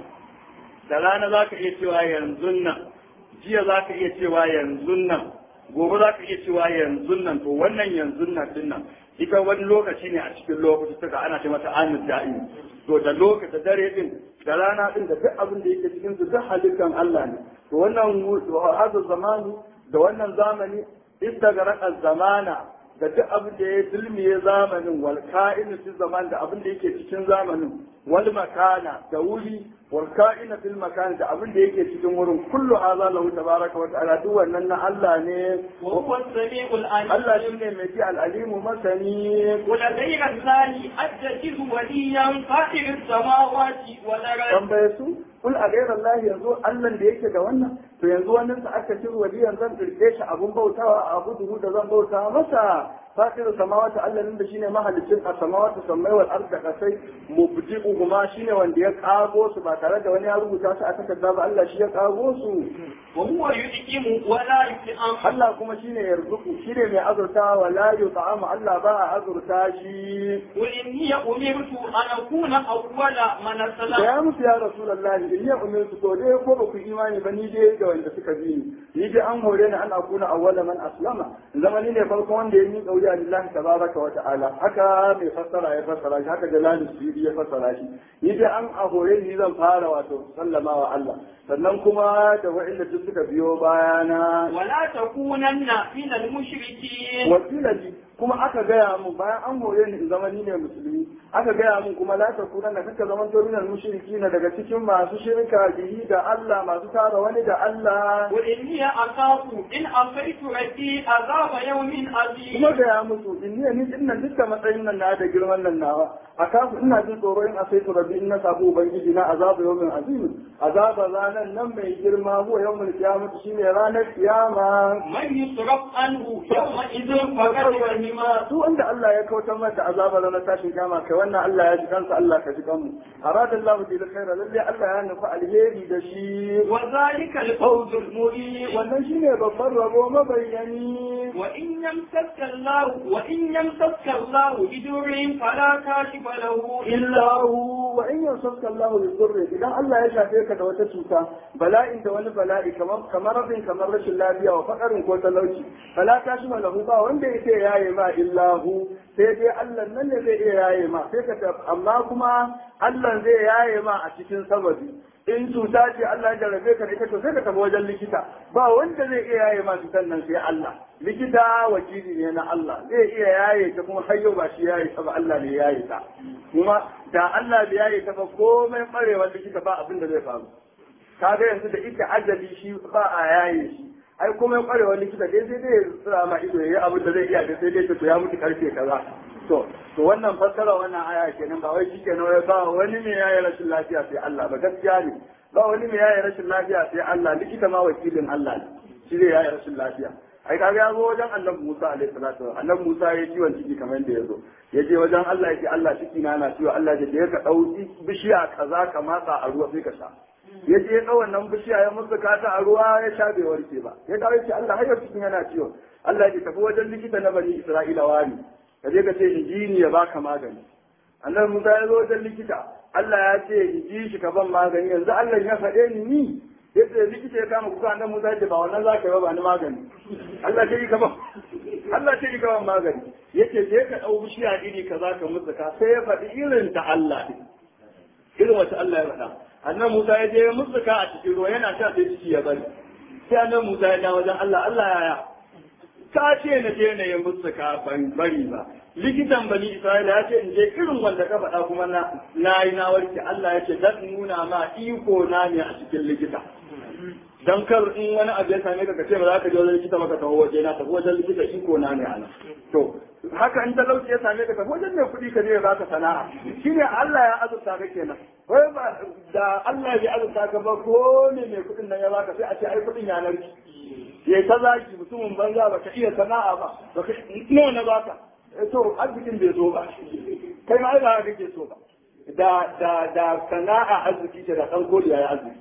da rana za ka iya cewa yanzu nan jiya za ka iya cewa yanzu nan gobe za ka iya cewa yanzu nan to wannan yanzu nan din nan ita wani lokaci ne a cikin lokaci suka ana ce mata amin da'i to da lokaci da dare din da rana din da duk abin da yake cikin su duk halittan Allah ne to wannan hada zamani da wannan zamani istagaraqa zamana da duk abin da ya zulmiye zamanin wal ka'inu fi zaman da abin da yake cikin zamanin wal makana da wuri wal ka'ina fil makan da abin da yake cikin wurin kullu hadha lahu tabaraka wa ta'ala duk wannan na Allah ne وهو السميع Allah العليم shine mai ji al-alimu masani ولدينا الثاني أتخذ وليا فاطر السماوات والأرض tambaye su kul a gairar Allah yanzu Allah da yake da wannan to yanzu wannan sa aka ci waliyan zan dirke shi abun bautawa a abu duhu da zan bauta masa fatir samawati Allah nan da shine mahalicin a samawati sammai wal arda kasai mubdi'u kuma shine wanda ya kago su ba tare da wani ya rubuta su a takarda ba Allah shi ya kago su وهو يدعم ولا يطعم Allah kuma shine yarzuku shine mai azurta wa la yut'amu Allah ba a azurta shi قل إني أمرت أن أكون أول من da أسلم ya musu ya rasulullahi in ya umirtu to dai ko ba ku imani ba ni dai da wanda suka bi ni ni dai an hore ni an akuna awwala man aslama zama ni ne farkon wanda ya yi kauya lillahi tabaraka wa ta'ala haka mai fassara ya fassara shi haka jalali suyudi ya fassara shi ni dai an a hore ni zan fara wato sallama wa Allah sannan kuma da wa'inda duk suka biyo bayana ولا تكونن من المشركين wasila ji kuma aka gaya mun bayan an hore ni in zama ni ne musulmi aka gaya mun kuma la ta kuna na kaka zaman to minal mushrikina daga cikin masu shirka bihi da Allah masu tara wani da Allah قل إني أخاف إن عصيت ربي عذاب يوم عظيم kuma gaya musu in ni ni din nan dukkan matsayin nan na da girman nan nawa a kafu ina jin tsoro in asaitu rabbi in na sabu ubangiji na azabu yawmin azim azaba ranan nan mai girma huwa yawmul qiyamah shine ranar kiyama من يصرف عنه يومئذ فقد رحمه duk wanda Allah ya kautar mata azaba na tashin kama kai wannan Allah ya ji kansa Allah ka ji kanmu arada Allah bi khaira lalle Allah ya nufi alheri da shi وذلك الفوز المبين wannan shine babban rabo mabayyani وإن يمسك الله وإن يمسك الله بدر فلا كاشف له illa hu wa in yamsaka Allah bi dhurri idan Allah ya shafe ka da wata cuta bala'in da wani bala'i kamar kamar rabin kamar rashin lafiya wa fakarin ko talauci fala kashima lahu ba wanda yake yaye ma illa hu sai dai Allah nan ne zai iya yaye ma sai ka tab- amma kuma Allah zai yaye ma a cikin sababi in cuta ce Allah ya jarabe ka da ita to sai ka tafi wajen likita ba wanda zai iya yaye ma cutar nan sai Allah likita wakili ne na Allah zai iya yaye ta kuma har yau ba shi yaye ta ba Allah ne ya yaye ta kuma da Allah bai yaye ta ba komai barewar likita ba abin da zai faru kaga yanzu da ita ajali shi ba a yaye shi ai komai kwarewar likita dai sai dai ya tsira ma ido yayi abin da zai iya da sai dai to ya mutu karfe kaza to to wannan fassara wannan aya kenan ba wai shikenan wai ba wani ne yayi rashin lafiya sai Allah ba gaskiya ne ba wani ne yayi rashin lafiya sai Allah likita ma wakilin Allah ne shi zai yayi rashin lafiya ai kaga ya zo wajen annabi Musa alaihi salatu wa annabi Musa ya ciwon ciki kamar yadda ya zo ya je wajen Allah ya ce Allah ciki na na ciwo Allah ya ce ka dauki bishiya kaza ka matsa a ruwa sai ka sha ya je ya wannan bishiya ya musu kata a ruwa ya sha bai warke ba ya dawo ya ce Allah har yau cikin yana ciwo Allah ya ce tafi wajen likita na bani Isra'ila wani ka je ka ce injini ya baka magani annabi Musa ya zo wajen likita Allah ya ce in ji shi ka ban magani yanzu Allah ya faɗe ni ni yadda likita ya kama kuka annabi Musa ce ba wannan za ka yi ba ba ni magani Allah ce ka ba Allah ce ka ba magani yace je ka dau bishiya iri kaza ka mutsuka sai ya faɗi irin ta Allah din irin wata Allah ya faɗa annabi Musa ya je ya mutsuka a cikin ruwa yana sha sai ciki ya bari sai annabi Musa ya dawo wajen Allah Allah yaya ka ce na je na yi mutsuka ban bari ba likitan bani Isra'ila ya ce in je irin wanda ka faɗa kuma na na yi na warke Allah ya ce dan nuna ma iko na ne a cikin likita dan kar in wani abu ya same ka ka ce ba za ka je wajen likita maka taho waje na tafi wajen likita iko na ne ana to haka in talauci ya same ka tafi wajen mai kuɗi ka je ya baka sana'a shine Allah ya azurta ka kenan wai ba da Allah ya azurta ka ba ko ne mai kuɗin nan ya baka sai a ce ai kuɗin ya narki ya ta zaki mutumin banza ba ka iya sana'a ba ba ka nawa na baka to arzikin bai zo ba kai ma ai ba kake so ba da da da sana'a arziki ce da ɗan kodiya ya arziki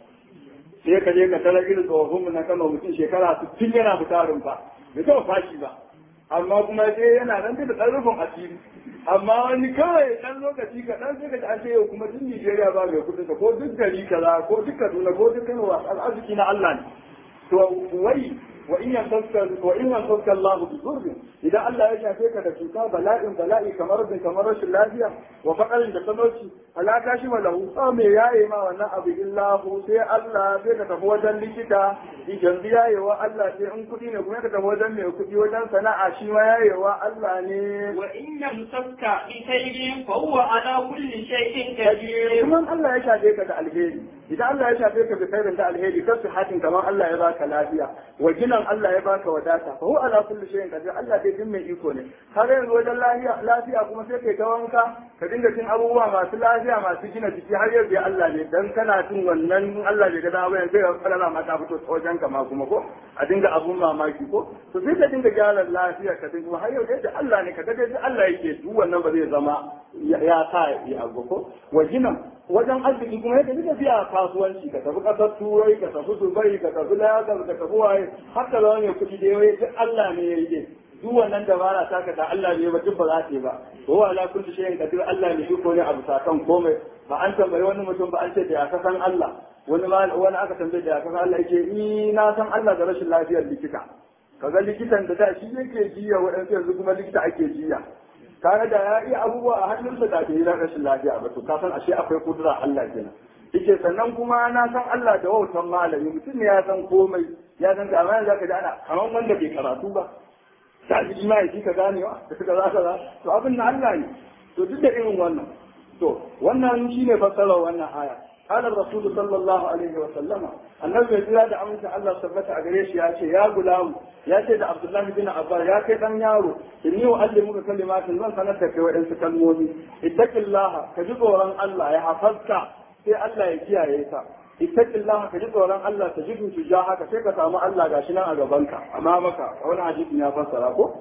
sai ka je ka tarar irin tsofaffin mu na kano mutum shekara sittin yana fitarin ba bai taɓa fashi ba amma kuma sai yana nan da ɗan rufin asiri amma wani kawai ɗan lokaci kaɗan sai ka ji an ce yau kuma duk Nijeriya ba mai kuɗin ko duk gari kaza ko duk Kaduna ko duk Kano arziki na Allah ne to wai wa in yantaska wa in yantaska Allah bi dhurrin idan Allah ya shafe ka da cuta bala'in bala'i kamar bin kamar rashin lafiya wa faqarin da talauci ala kashi wa lahu fa me yaye ma wannan abu illa hu sai Allah sai ka tafi wajen likita idan yayewa Allah sai in kudi ne kuma ka tafi wajen mai kudi wajen sana'a shi ma yayewa Allah ne wa in yamsaka bi khairin fa huwa ala kulli shay'in qadir kuma Allah ya shafe ka da alheri idan Allah ya shafe ka da khairin da alheri kasu hatin kamar Allah ya baka lafiya wa ginan Allah ya baka wadata fa huwa ala kulli shay'in qadir Allah dai din mai iko ne har yanzu wajen lafiya lafiya kuma sai kai ta wanka ka dinga cin abubuwa masu lafiya masu gina jiki har yanzu ya Allah ne dan kana cin wannan Allah bai ga dama yanzu ya fara ma ta fito wajen ka ma kuma ko a dinga abun mamaki ko to sai ka dinga gyara lafiya ka dinga har yanzu da Allah ne ka ga dai Allah yake duk wannan ba zai zama ya sa ya abu ko wa ginan wajen arziki kuma yadda duka biya kasuwanci ka tafi kasar turai ka tafi dubai ka tafi lagos ka tafi waye har ka zama mai kuɗi da yawa duk Allah ne ya yi duk wannan dabara ta ka da Allah ne ba duk ba za ta yi ba to wa ala kulli shay'in qadir Allah ne iko ne abu sakan komai ba an tambayi wani mutum ba an ce da ya san Allah wani ma wani aka tambaye da ya san Allah yake ni na san Allah da rashin lafiyar likita kaga likitan da da shi yake jiya waɗansu yanzu kuma likita ake jiya kaga da ya iya abubuwa a hannunsa da ke yi rashin lafiya ba to ka san ashe akwai kudura Allah kenan yake sannan kuma na san Allah da wautan malami mutum ne ya san komai ya san ga amma zaka ji ana kamar wanda bai karatu ba ta ji ma yake ka ganewa da suka za ka to abin na Allah ne to duk da irin wannan to wannan shine fassarar wannan aya قال الرسول صلى الله عليه وسلم النبي يجرى da amincin Allah tabbata a gare shi ya ce ya gulamu ya ce da Abdullah bin Abbas ya kai dan yaro inni uallimuka kalimatin zan sanar da kai wadansu kalmomi ittaqillah ka ji tsoron Allah ya hafazka sai Allah ya kiyaye ka ittaqillah ka ji tsoron Allah ta jidu su ja haka sai ka samu Allah gashi nan a gabanka amma maka wani hadisi ya fassara ko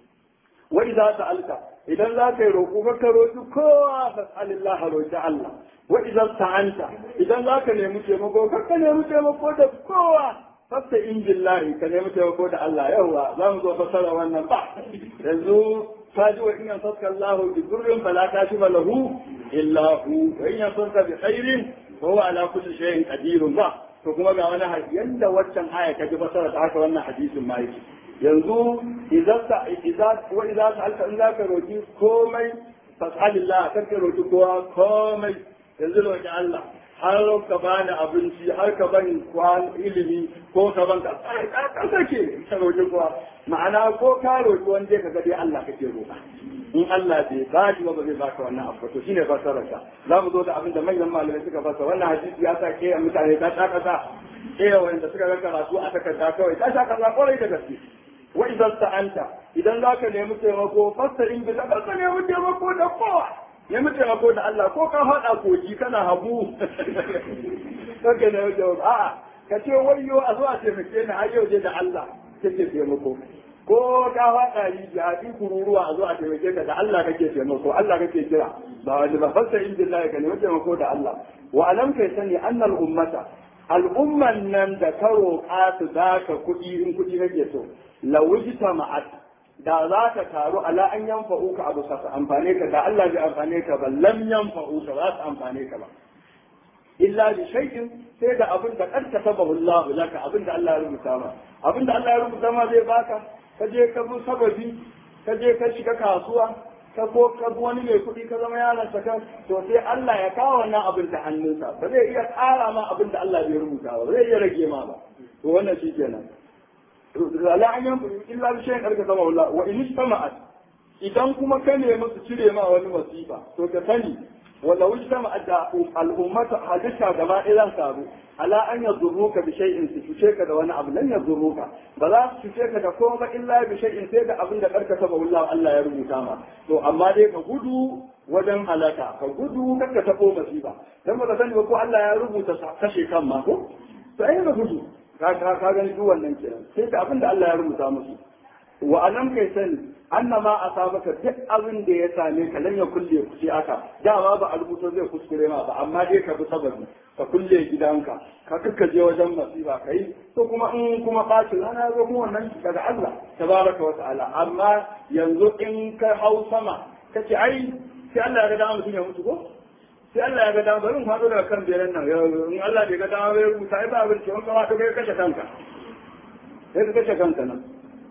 wa idza sa'alta idan za ka yi roƙo ka roƙi kowa fas'alillah roƙi Allah wa idan ta'anta idan za ka nemi taimako ka ka nemi taimako da kowa fasta in billahi ka nemi taimako da Allah yawa za mu zo fasara wannan ba yanzu ka ji wa in yansaka Allah bi durrin fala kashifa lahu illa hu wa in yansaka bi khairin fa huwa ala kulli shay'in qadirun ba to kuma ga wani hadisi yanda waccan aya ka ji fasara ta haka wannan hadisin ma yake yanzu idan ta idan wa idan ta alka in zaka roki komai fas'alillah kar ka roki kowa komai yanzu roki Allah har ka bani abinci har ka bani kwan ilimi ko ka ban ka ka sake ka roki kowa ma'ana ko ka roki wanda ka ga dai Allah kake roka in Allah bai ba shi ba zai baka wannan abu to shine fasarar ka za mu zo da abin da manyan malamai suka fasa wannan hadisi ya sa ke mutane ta ta kasa ke wanda suka ga karatu a takarda kawai ta sha kasa kwarai da gaske wa idan ta'anta idan za ka nemi taimako fasta in bi ka nemi taimako da kowa nemi taimako da Allah ko ka faɗa koji kana habu kake nemi taimako a'a ka ce wayyo a zo a taimake ni har yau je da Allah kake taimako ko ka faɗa rijiya bi kururuwa a zo a taimake ka da Allah kake taimako Allah kake kira ba wani ba fasta in billahi ka nemi taimako da Allah wa alam kai sani annal ummata al'umman nan da ka roƙa su zaka kuɗi in kuɗi kake so lawujita ma'at da za ka taru ala an yanfa'u ka abu sa amfane ka da Allah bai amfane ka ba lam yanfa'u ka za su amfane ka ba illa bi shay'in sai da abin da karka sabahu Allah laka abin da Allah ya rubuta ma abin da Allah ya rubuta ma zai baka ka je ka bi sababi ka je ka shiga kasuwa ka ko ka bi wani mai kuɗi ka zama yaron sa kan to sai Allah ya kawo wannan abin da hannunsa ba zai iya ƙara ma abin da Allah bai rubuta ba ba zai iya rage ma ba to wannan shi kenan la an yan illa bi shay'in karka sabahu Allah wa in istama'at idan kuma ka nemi su cire ma wani masifa to ka sani wala wujtama da al'ummata hadisa gaba ɗaya zan taru ala an yadurruka bi shay'in su cuce ka da wani abu lan yadurruka ba za su cuce ka da komai ba illa bi shay'in sai da abin da karka saba wallahi Allah ya rubuta ma to amma dai ka gudu wajen halaka ka gudu kar ka tabo masifa dan ba ka sani ba ko Allah ya rubuta kashe kan ma ko to ai ka gudu ka ka gani duk wannan kenan sai da abin da Allah ya rubuta musu wa alam kai sani annama asabaka duk abin da ya same ka lan ya kulle ku sai aka dama ba a rubuto zai kuskure ma ba amma dai ka bi sababi ka kulle gidanka ka je wajen masifa kai to kuma in kuma bacin ana zo kuma wannan daga Allah tabaraka wa ta'ala amma yanzu in ka hau sama kace ai sai Allah ya ga dama mutum ya mutu ko sai Allah ya ga dama bari mu fado daga kan beren nan in Allah bai ga dama bai rubuta ai ba abin ce wani kama to kai kashe kanka sai ka kashe kanka nan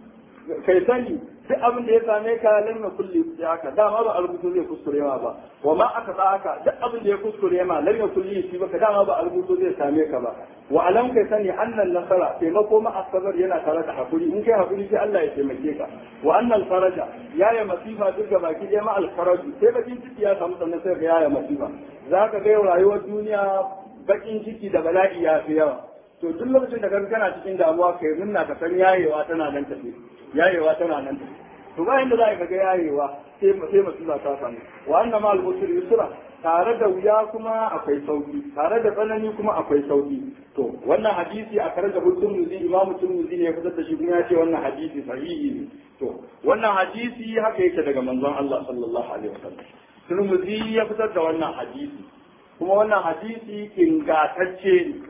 kai sani duk abin da ya same ka lam kulli ya haka dama ba a rubutu zai kuskure ma ba wa ma aka sa haka duk abin da ya kuskure ma lam kulli shi baka dama ba a rubutu zai same ka ba wa alam kai sani annan nasara taimako ma asabar yana tare da hakuri in kai hakuri sai Allah ya taimake ka wa annal faraja ya ya masifa duk ga baki ɗaya ma alfaraju sai bakin ciki ya samu sannan sai ka ya ya masifa zaka ga rayuwar duniya bakin ciki da bala'i ya fi yawa to duk lokacin da kaga kana cikin damuwa kai munna ka san yayewa tana nan tafi yayewa tana nan tafi to bayan da za ka ga yayewa sai sai musiba ta samu wa anna ma al-usri yusra tare da wuya kuma akwai sauki tare da tsanani kuma akwai sauki to wannan hadisi a kare da hudun muzi imam turmuzi ne ya fitar da shi kuma ya ce wannan hadisi sahihi ne to wannan hadisi haka yake daga manzon Allah sallallahu alaihi wasallam turmuzi ya fitar da wannan hadisi kuma wannan hadisi ingantacce ne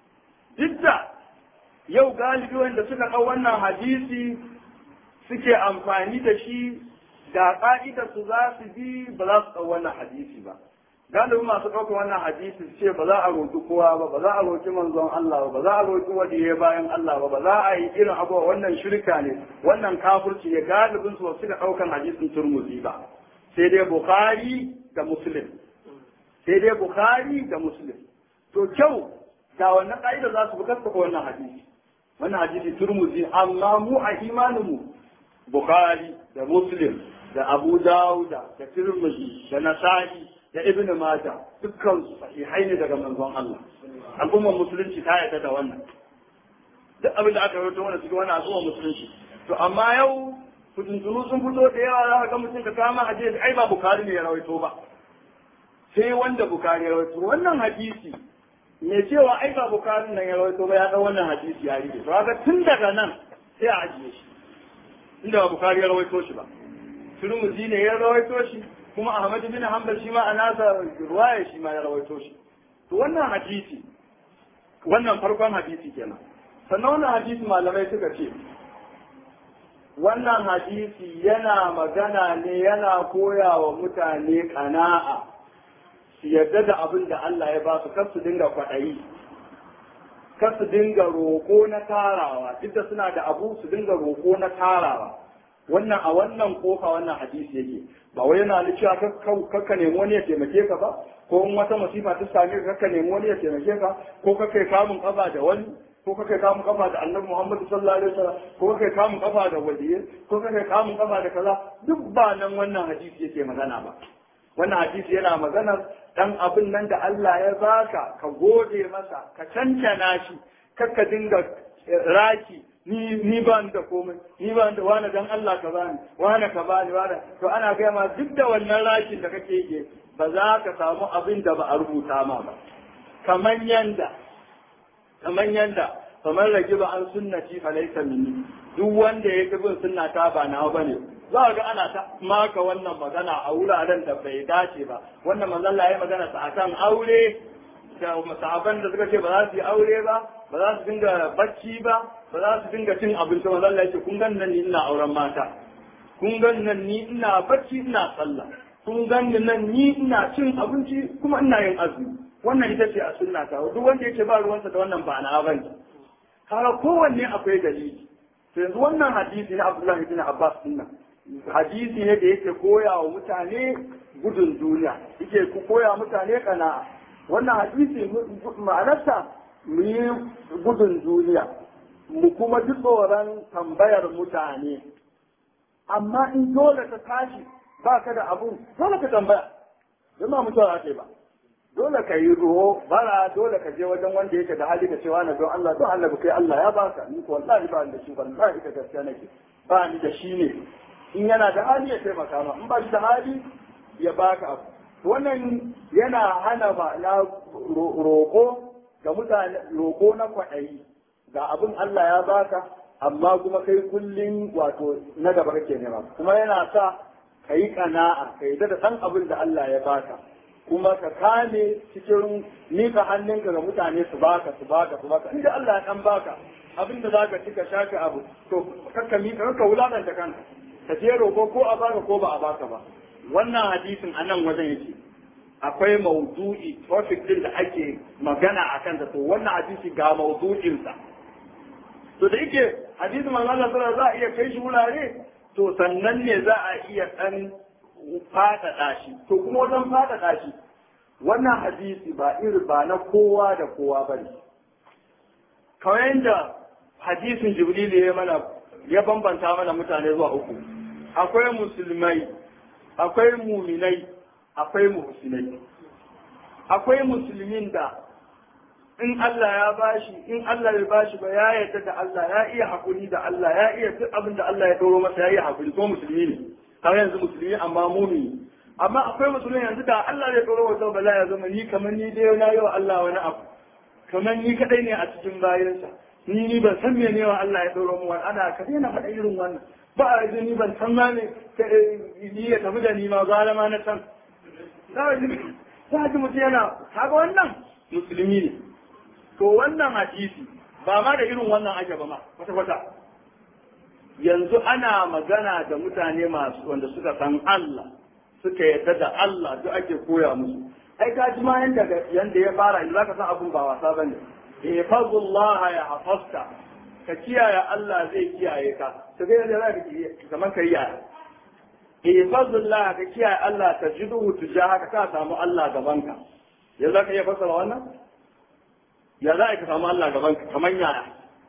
duk da yau galibi wanda suka ɗau wannan hadisi suke amfani da shi da ƙa'idar su za su bi ba za su ɗau wannan hadisi ba galibin masu ɗaukar wannan hadisi su ce ba za a roƙi kowa ba ba za a roƙi manzon Allah ba ba za a roƙi wadiye bayan Allah ba ba za a yi irin abuwa wannan shirka ne wannan kafurci ne galibin su suka ɗaukan hadisin turmuzi ba sai dai bukhari da muslim sai dai bukhari da muslim to kyau da wannan ƙa'ida za su bi kasta wannan hadisi wannan hadisi turmuzi amma mu a imaninmu bukhari da muslim da abu dawuda da tirmidhi da nasa'i da ibnu majah dukkan su sahihai ne daga manzon Allah al'ummar musulunci ta yarda da wannan duk abin da aka rawaito wannan cikin wannan al'ummar musulunci to amma yau fitintunu sun fito da yawa za ka ga mutum ka kama hadisi ai ba bukhari ne ya rawaito ba sai wanda bukhari ya rawaito wannan hadisi me cewa ai ba bukarin nan ya rawaito ba ya ɗau wannan hadisi ya rike to kaga tun daga nan sai a ajiye shi inda ba bukari ya rawaito shi ba turmuzi ne ya rawaito shi kuma ahmad bin hanbal shi ma a nasa ruwaya shi ma ya rawaito shi to wannan hadisi wannan farkon hadisi kenan sannan wannan hadisi malamai suka ce wannan hadisi yana magana ne yana koya wa mutane kana'a su yarda da abin da Allah ya ba su kar su dinga kwaɗayi kar su dinga roƙo na tarawa duk da suna da abu su dinga roƙo na tarawa wannan a wannan kofa wannan hadisi yake ba wai yana da cewa kakka nemi wani ya taimake ka ba ko in wata masifa ta same ka kakka nemi wani ya taimake ka ko kakka kamun kafa da wani ko kakka kamun kafa da annabi Muhammad sallallahu alaihi wasallam ko kakka kamun kafa da waliyyi ko kakka kamun kafa da kaza duk ba nan wannan hadisi yake magana ba wannan hadisi yana maganar dan abin nan da Allah ya baka ka gode masa ka cancana shi kakka dinga raki ni ni ba ni da komai ni ba ni da wani dan Allah ka bani wani ka bani wani to ana gaya ma duk da wannan rakin da kake yi ba za ka samu abin da ba a rubuta ma ba kaman yanda kaman yanda kamar rage ba an sunnati fa laysa minni duk wanda ya bin sunna ta ba nawa bane za ga ana ta maka wannan magana a wuraren da bai dace ba wannan manzon Allah ya magana sa akan aure da sahaban da suka ce ba za su yi aure ba ba za su dinga bacci ba ba za su dinga cin abinci manzon Allah ya ce kun gan nan ni ina auren mata kun gan nan ni ina bacci ina sallah kun gan nan ni ina cin abinci kuma ina yin azumi wannan ita ce a sunna ta duk wanda yake ba ruwansa da wannan ba na bane kaga kowanne akwai dalili to yanzu wannan hadisi na Abdullahi bin Abbas din hadisi ne da yake koya wa mutane gudun duniya yake koya mutane kana'a wannan hadisi ma'anarsa mu yi gudun duniya mu kuma ji tsoron tambayar mutane amma in dole ka tashi ba ka da abun dole ka tambaya don ba mutuwa ake ba dole ka yi ruho bara dole ka je wajen wanda yake da hali da cewa na don Allah don Allah kai Allah ya baka ni ko wallahi ba ni da shi wallahi ka gaskiya nake ba ni da shi ne in yana da hali ya taimaka ma in ba shi da hali ya baka abu wannan yana hana ma'ana roƙo ga mutane roƙo na kwaɗayi ga abin Allah ya baka amma kuma kai kullum wato na gaba kake nema kuma yana sa ka yi kana'a ka yi da san abin da Allah ya baka kuma ka kame cikin nika hannunka ga mutane su baka su baka su baka inda Allah ya dan baka abin da zaka ci ka shaka abu to kakka mi ka wulakanta kanka ka je roƙo ko a baka ko ba a baka ba wannan hadisin a nan wajen yake akwai maudu'i topic din da ake magana a kan to wannan hadisi ga maudu'insa to da yake hadisin manzo Allah sallallahu za a iya kai shi wurare to sannan ne za a iya dan faɗaɗa shi to kuma wajen faɗaɗa shi wannan hadisi ba iri ba na kowa da kowa bane kawai yadda hadisin jibril ya mana ya bambanta mana mutane zuwa uku akwai musulmai akwai muminai akwai muhsinai akwai musulmin da in Allah ya bashi in Allah bai bashi ba ya yarda da Allah ya iya hakuri da Allah ya iya duk abin da Allah ya doro masa ya iya hakuri ko musulmi ne har yanzu musulmi amma mumini amma akwai musulmi yanzu da Allah zai doro wata bala ya zama ni kamar ni dai na yi wa Allah wani abu kamar ni kadai ne a cikin bayansa ni ni ban san mene wa Allah ya doro mu wani ana ka daina faɗa irin wannan ba a yanzu ni ban san ma ne ni ya tafi da ni ma gara ma na san za ji mutum yana kaga wannan musulmi ne to wannan hadisi ba ma da irin wannan ake ba ma kwata kwata yanzu ana magana da mutane masu wanda suka san Allah suka yadda da Allah duk ake koya musu ai ka ji ma yanda yanda ya fara in zaka san abun ba wasa bane ihfazullah ya hafasta ka kiyaye Allah zai kiyaye ka to ga yadda zaka kiyaye kamar kai yaya ihfazullah ka kiyaye Allah ta jiduhu tujahaka ka samu Allah gabanka yanzu zaka iya fassara wannan ya za ka samu Allah gabanka kamar yaya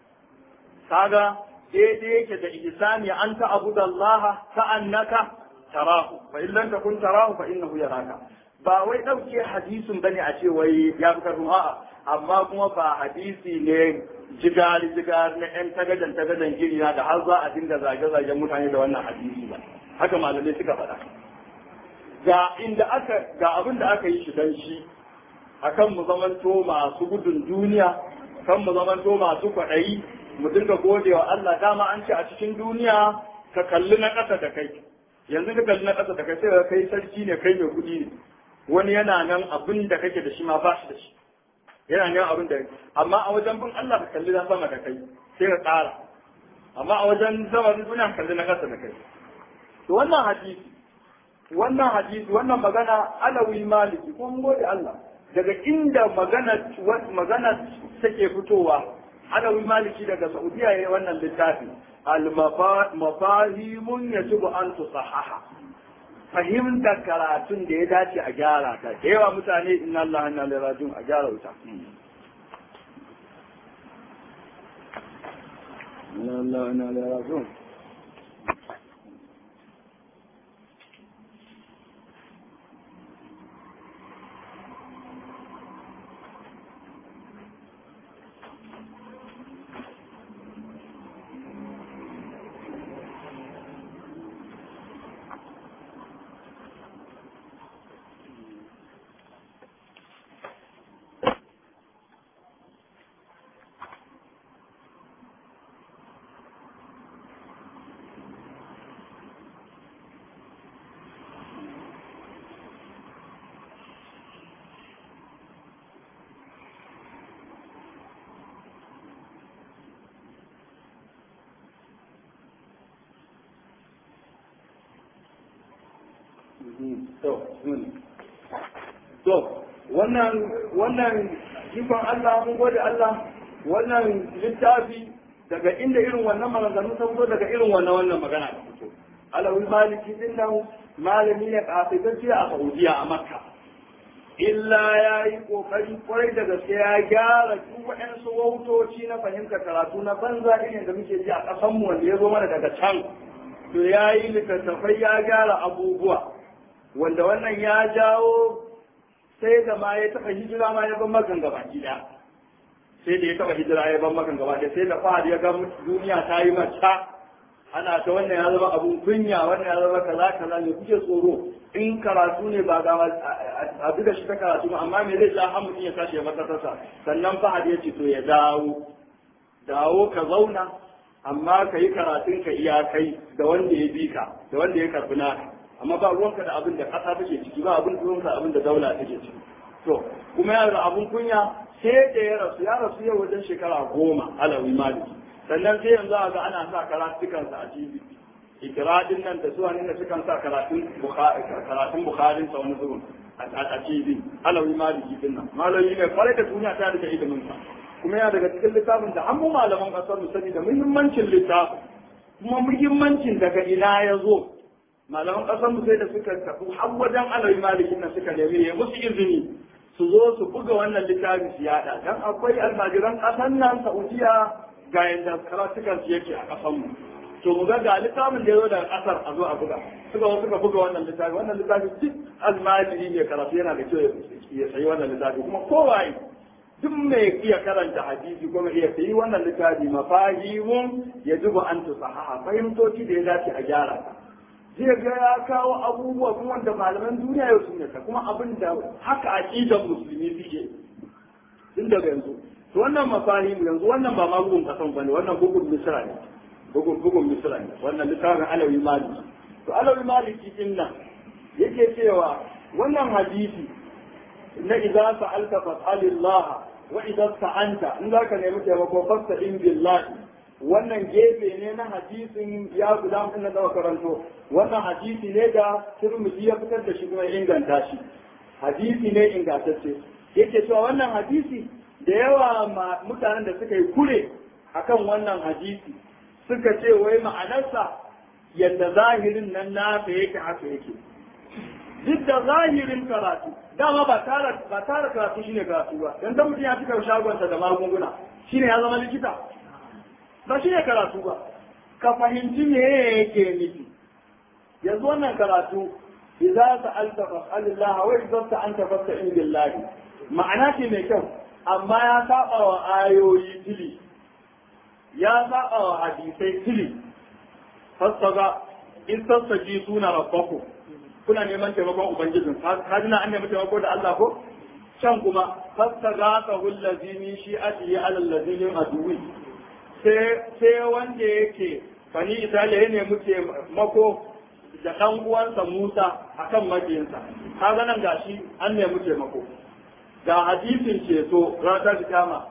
kaga daidai yake da ihsani an ta'budu Allah ka'annaka tarahu fa in lam takun tarahu fa innahu yaraka ba wai dauke hadisin bane a ce wai ya fi karfin a'a amma kuma ba hadisi ne jigari jigari na yan tagadan tagadan giri na da har za a dinga zage zagen mutane da wannan hadisi ba haka malamai suka faɗa ga inda aka ga abin da aka yi shi dan shi akan mu zamanto masu gudun duniya kan mu zamanto masu kwaɗayi mu dinga gode wa Allah dama an ce a cikin duniya ka kalli na ƙasa da kai yanzu ka kalli na ƙasa da kai sai ka kai sarki ne kai mai kuɗi ne wani yana nan abin da kake da shi ma ba shi da shi yana nan abin da amma a wajen bin Allah ka kalli na sama da kai sai ka ƙara amma a wajen sama da duniya ka kalli na ƙasa da kai to wannan hadisi wannan hadisi wannan magana alawi maliki ko mun gode Allah daga inda magana magana take fitowa alawi maliki daga saudiya ya wannan littafi al-mafahimun yajibu an tusahaha fahimtar karatun da ya dace a gyara ta da yawa mutane inna Allah inna ilaihi rajiun a gyara wuta inna Allah inna ilaihi rajiun to wannan wannan ikon Allah mun gode Allah wannan littafi daga inda irin wannan maganganu ta fito daga irin wannan wannan magana ta fito alawul maliki din nan malami ne kafitacce a Saudiya a Makka illa ya yi kokari kwarai da gaske ya gyara duk waɗansu wautoci na fahimtar karatu na banza irin da muke ji a ƙasanmu wanda ya zo mana daga can to ya yi littattafai ya gyara abubuwa wanda wannan ya jawo sai da ma ya taɓa hijira ma ya ban makan gaba ɗaya sai da ya taɓa hijira ya ban makan gaba ɗaya sai da fahad ya ga duniya ta yi mata ana ta wannan ya zama abun kunya wannan ya zama kaza kaza ne kuke tsoro in karatu ne ba ga a duka shi ta karatu ba amma me zai sa har mutum ya tashi ya makarasa sannan fahad ya ce to ya dawo dawo ka zauna amma ka yi karatun ka iya kai da wanda ya bi ka da wanda ya karbi naka amma ba ruwanka da abin da kasa take ciki ba abin ruwanka abin da daula take ciki to kuma yana da abin kunya sai da ya rasu ya rasu yau wajen shekara goma alawi maliki sannan sai yanzu a ga ana sa karatukansa a TV ikiradin nan da zuwa da sukan sa karatun karatun bukharin sa wani zuwan a TV alawi maliki din nan malami ne kwarai da duniya ta rike ilimin sa kuma yana daga cikin littafin da an mu malaman kasar mu sani da muhimmancin littafin kuma muhimmancin daga ina ya zo malaman kasar mu sai da suka tafi har wajen alawi maliki nan suka nemi ya musu izini su zo su buga wannan littafi su yada dan akwai almajiran kasar nan Saudiya ga yadda karatukan su yake a kasan mu to mu ga ga littafin da ya zo daga kasar a zo a buga suka zo suka buga wannan littafi wannan littafi duk almajiri ne karatu yana da kyau ya sayi wannan littafi kuma kowaye duk mai iya karanta hadisi kuma iya sayi wannan littafi mafahimun ya zuba an tusahaha fahimtoci da ya dace a gyara ta zai ga ya kawo abubuwa kuma wanda malaman duniya yau sun yaka kuma abin da haka aqidan musulmi suke tun daga yanzu to wannan mafahimu yanzu wannan ba ma bugun kasan bane wannan bugun misra ne bugun bugun misra ne wannan littafin alawi maliki to alawi maliki din nan yake cewa wannan hadisi na idza sa'alta fas'alillah wa idza sta'anta in zaka nemi taimako fasta'in billahi wannan gefe ne na hadisin ya guda mun da karanto wannan hadisi ne da Tirmidhi ya fitar da shi kuma inganta shi hadisi ne ingantacce yake cewa wannan hadisi da yawa mutanen da suka yi kure akan wannan hadisi suka ce wai ma'anarsa yadda zahirin nan nasa yake haka yake duk da zahirin karatu dama ba tara ba tara karatu shine karatu ba dan da mutum ya cika shagonsa da magunguna shine ya zama likita ba shine karatu ba ka fahimci me yake nufi yanzu wannan karatu idza sa'alta fas'alillah wa idza ta'anta fasta'in billahi ma'ana ce mai kyau amma ya saba wa ayoyi tili ya saba wa hadisai tili fasaga in sassaji suna rabbaku kuna neman taimakon ubangijin ka jina an nemi taimako da Allah ko can kuma fasaga ka hullazi min shi'ati ala allazi min aduwi sai sai wanda yake fani italiya ya nemi taimako da ɗan uwansa Musa akan majiyinsa kaga nan gashi an nemi taimako ga hadisin ceto ranar kiyama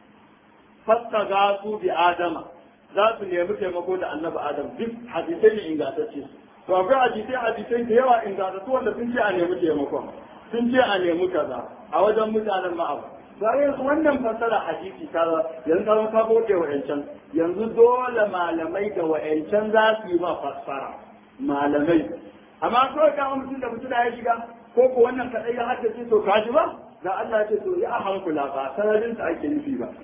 fasta ga su bi adama za su nemi taimako da annabi adam duk hadisai ne ingantacce to akwai hadisai hadisai da yawa ingantattu wanda sun ce a nemi taimakon sun ce a nemi kaza a wajen mutanen ma'abu bayan wannan fassara hadisi ta yanzu ka ka bude wa'ancan yanzu dole malamai da wa'ancan za su yi ma fassara malamai amma kawai kama mutum da mutum ya shiga ko ko wannan kadai ya haddace to ka ji ba da Allah ya ce to ya hankula ba sanarin sa ake nufi ba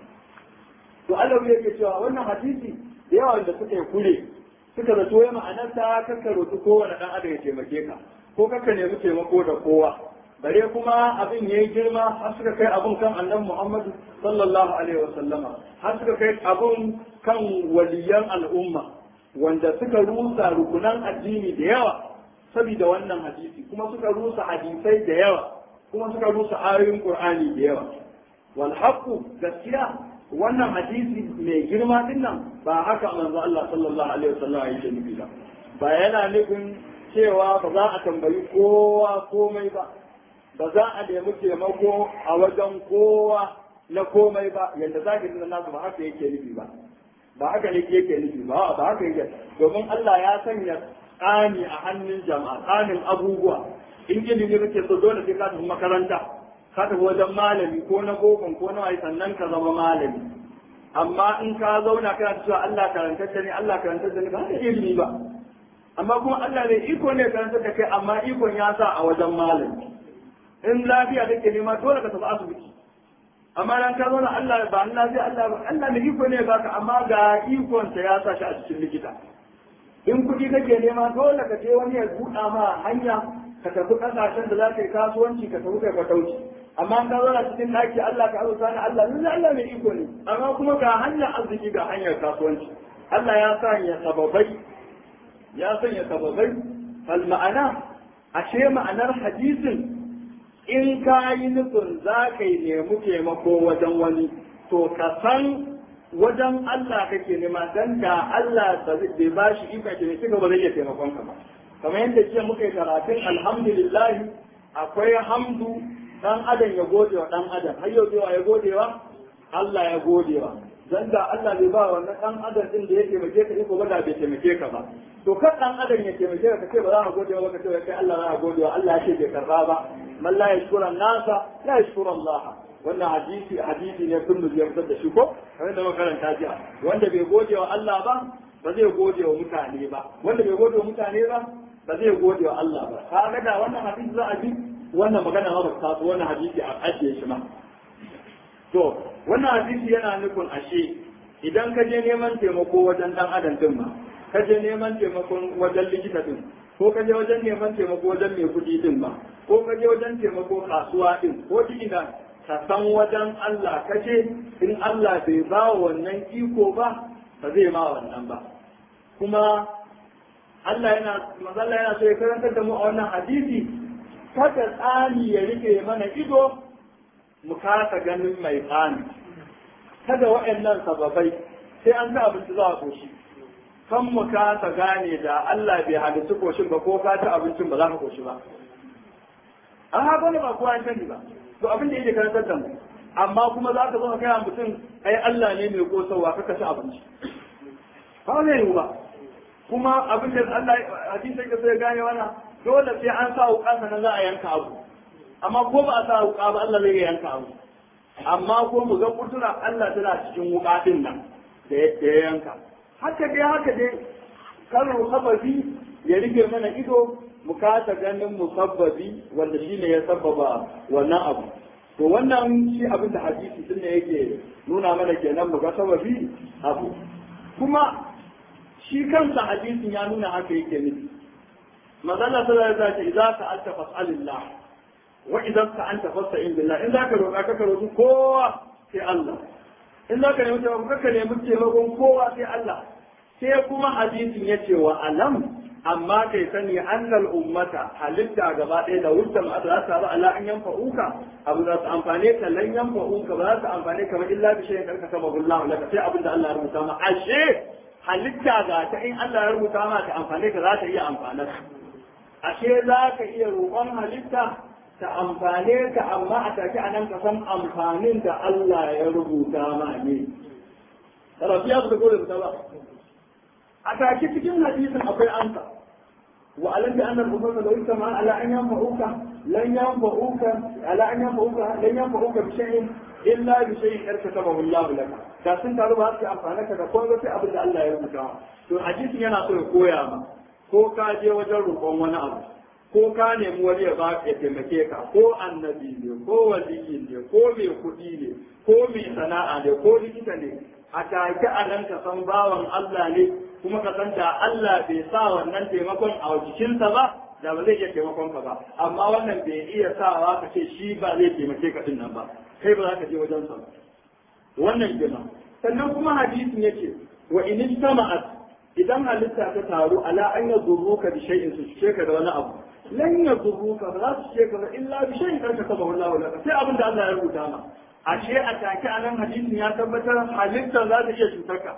to Allah yake cewa wannan hadisi da yawa da suka yi kure suka zato ya ma'anar ta kakka roƙi kowane dan adam ya taimake ka ko kakka nemi taimako da kowa bare kuma abin yayi girma har suka kai abun kan annabi Muhammad sallallahu alaihi wasallama har suka kai abun kan waliyan al'umma wanda suka rusa rukunan addini da yawa saboda wannan hadisi kuma suka rusa hadisai da yawa kuma suka rusa ayoyin Qur'ani da yawa wal haqqu gaskiya wannan hadisi mai girma din nan ba haka manzo Allah sallallahu alaihi wasallam yake nufi ba ba yana nufin cewa ba za a tambayi kowa komai ba ba za a nemi taimako a wajen kowa na komai ba yadda za ka nuna nasu ba haka yake nufi ba ba haka ne yake nufi ba ba haka yake domin Allah ya sanya tsani a hannun jama'a tsanin abubuwa in ilimi kake so dole sai ka tafi makaranta ka tafi wajen malami ko na bokon ko na wai sannan ka zama malami amma in ka zauna kana cewa Allah karantar da ni Allah karantar da ni ba ka ilimi ba amma kuma Allah ne iko ne karantar da kai amma ikon ya sa a wajen malami in lafiya kake nema dole ka tafi asibiti amma dan ka zauna Allah ba Allah zai Allah ba Allah ne iko ne baka amma ga ikon sa ya sa shi a cikin likita in kuɗi kake nema dole ka je wani ya buɗa ma hanya ka tafi ƙasashen da za ka yi kasuwanci ka tafi kai fatauci amma ka zauna cikin ɗaki Allah ka azurta ni Allah lalle Allah mai iko ne amma kuma ga hanyar arziki ga hanyar kasuwanci Allah ya sanya sababai ya sanya sababai fal ma'ana ashe ma'anar hadisin in ka yi nufin za ka yi nemi taimako wajen wani to ka san wajen Allah kake nema dan da Allah bai ba shi ikon taimake ka ba zai iya taimakon ka ba kamar yadda jiya muka yi karatun alhamdulillah akwai hamdu dan adam ya gode wa dan adam har yau ya gode wa Allah ya gode wa dan da Allah bai ba wannan dan adam din da ya taimake ka iko ba da bai taimake ka ba to kan dan adam ya taimake ka kace ba za ka gode wa ka ce kai Allah za ka gode wa Allah ya ce bai karba ba man la yashkura nasa la yashkura Allah wannan hadisi hadisi ne kullu ya fitar da shi ko kamar da makaranta jiya wanda bai gode wa Allah ba ba zai gode wa mutane ba wanda bai gode wa mutane ba ba zai gode wa Allah ba kaga da wannan hadisi za a bi wannan magana ma ba ta taso wannan hadisi a ajiye shi ma to wannan hadisi yana nufin ashe idan ka je neman taimako wajen dan adam din ma ka je neman taimakon wajen likita din ko ka je wajen neman taimako wajen mai kuɗi din ma ko ka je wajen taimako kasuwa din ko ina ka san wajen Allah ka je in Allah bai ba wannan iko ba ba zai ma wannan ba kuma Allah yana mazalla yana so ya karantar da mu a wannan hadisi kada tsani ya rike mana ido mu kasa ganin mai tsani kada waɗannan sababai sai an ga abinci za a koshi kan mu kasa gane da Allah bai halittu koshin ba ko ka ci abincin ba za ka koshi ba an haka ne ba kowa ya sani ba to abin da yake karantar da mu amma kuma za ka zo ka kai mutum ai Allah ne mai kosawa ka ci abinci ba zai yiwu ba kuma abin da Allah hadisi ka sai gane wannan dole sai an sa wuka sannan za a yanka abu amma ko ba a sa wuka ba Allah zai yanka abu amma ko mu ga kudura Allah tana cikin wuka din nan da ya yanka haka dai haka dai karin sababi ya rike mana ido mu kasa ganin musabbabi wanda shine ya sabbaba wannan abu to wannan shi abin da hadisi din ne yake nuna mana kenan mu ga sababi abu kuma shi kansa hadisin ya nuna haka yake nufi magana ta da ta ce idza sa'alta fas'alillah wa idza sa'anta fasta'in billah in zaka roƙa ka roƙi kowa sai Allah in zaka nemi taimako ka nemi taimakon kowa sai Allah sai kuma hadisin ya ce wa alam amma kai sani annal ummata halitta gaba ɗaya da wuta ma za ta ba ala an yanfa uka abu za su amfane ka lan yanfa uka ba za su amfane ka ba illa bi shay'in karka sama billahu laka sai abin da Allah ya rubuta ma ashe halitta ga ta in Allah ya rubuta ma ta amfane ka za ta iya amfanar ashe za ka iya roƙon halitta ta amfane ka amma a take a nan ka san amfanin da Allah ya rubuta ma ne. Rafiya su da ta ba. A take cikin hadisin akwai ansa. Wa alam bi anna al-ummata law istama ala an yanfa'uka lan yanfa'uka ala an yanfa'uka lan yanfa'uka bi shay'in illa bi shay'in karkatabahu Allah laka. Da sun taru ba su amfana ka da komai sai abin da Allah ya rubuta. To hadisin yana so ya koya ma ko ka je wajen roƙon wani abu ko ka nemi wani ya ba ya taimake ka ko annabi ne ko waliyi ne ko mai kuɗi ne ko mai sana'a ne ko likita ne a take a nan ka san bawan Allah ne kuma ka san da Allah bai sa wannan taimakon a jikinsa ba da ba zai iya taimakon ka ba amma wannan bai iya sawa ka ce shi ba zai taimake ka din nan ba kai ba za ka je wajen sa wannan kenan sannan kuma hadisin yace wa in istama'at idan halitta ta taru ala an yadurruka bi shay'in su ce ka da wani abu lan yadurruka ba za su ce ka ba illa bi shay'in karka saba wallahu laka sai abin da Allah ya rubuta ma ashe a take a nan hadisin ya tabbatar halitta za ta iya cutar ka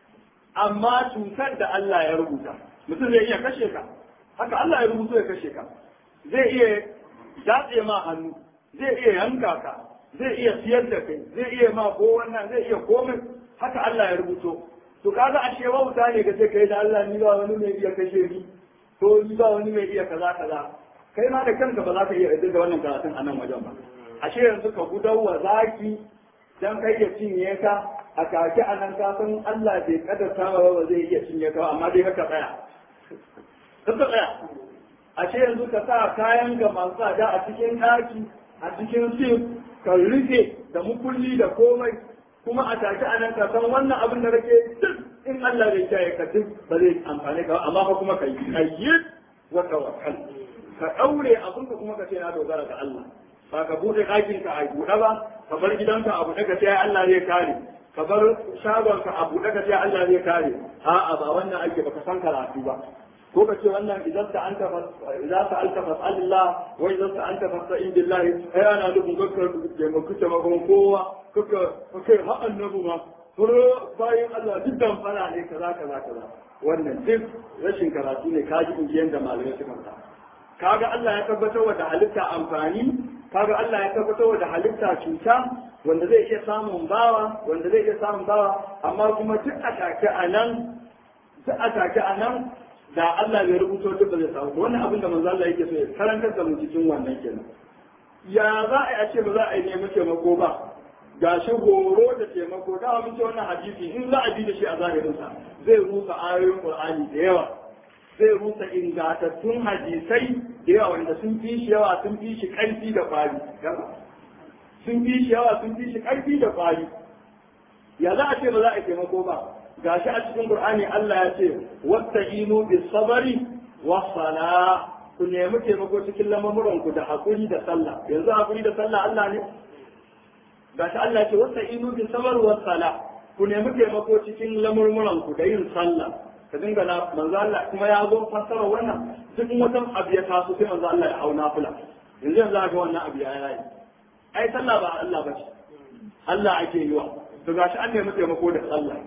amma cutar da Allah ya rubuta mutum zai iya kashe ka haka Allah ya rubuta ya kashe ka zai iya datse ma hannu zai iya yanka ka zai iya siyar da kai zai iya ma ko wannan zai iya komai haka Allah ya rubuto to kaga ashe wauta ne ga sai kai da Allah ni ba wani mai iya kashe ni ko ni ba wani mai iya kaza kaza kai ma da kanka ba za ka iya da wannan karatun a nan wajen ba ashe yanzu ka gudawa zaki dan kai ya cinye ka a kake a nan ka san Allah bai kadarta ba ba zai iya cinye ka amma dai ka tsaya ka tsaya ashe yanzu ka sa kayan ga masu tsada a cikin ɗaki a cikin sif ka rufe da mukulli da komai kuma a take a nan ka san wannan abin da kake duk in Allah bai kiyaye ka duk ba zai amfane ka amma fa kuma ka yi ayyid wa tawakkal ka daure abin ka kuma ka ce na dogara ga Allah ba ka bude ɗakin ka a buɗe ba ka bar gidanka a buɗe ka ce Allah zai kare ka bar shagon ka a buɗe ka ce Allah zai kare a'a ba wannan ake baka san karatu ba ko ka ce wannan idan ta anta idan ta anta fas'alillah wa idan ta anta fas'in billahi ai ana nufin kakka da mu kuce makon kowa kakka kakka ha annabu ma furo bayan Allah duk dan fara ne kaza kaza kaza wannan duk rashin karatu ne kaji injiyan da malamai suka faɗa kaga Allah ya tabbatar da halitta amfani kaga Allah ya tabbatar da halitta cuta wanda zai iya samun bawa wanda zai iya samun bawa amma kuma duk a take a nan duk a take a nan da Allah bai rubuto duk ba zai samu wannan abin da manzo Allah yake so ya karantar da mu cikin wannan kenan ya za a yi a ce ba za a yi nemi taimako ba ga shi horo da taimako da mun ce wannan hadisi in za a bi da shi a zahirinsa zai rusa ayoyin Qur'ani da yawa zai rusa ingantattun hadisai da yawa wanda sun fi shi yawa sun fi shi ƙarfi da kwari sun fi shi yawa sun fi shi ƙarfi da kwari ya za a ce ba za a taimako ba gashi a cikin Qur'ani Allah ya ce wasta'inu bis sabri was sala ku nemi taimako cikin lamuran ku da hakuri da sallah yanzu hakuri da sallah Allah ne gashi Allah ya ce wasta'inu bis sabri was sala ku nemi taimako cikin lamurmuran ku da yin sallah ka dinga na manzo Allah kuma ya zo fassara wannan duk wata abu ya taso sai manzo Allah ya auna fula yanzu yanzu ga wannan abu ya yi ai sallah ba Allah ba ce Allah ake yi wa to gashi an nemi taimako da sallah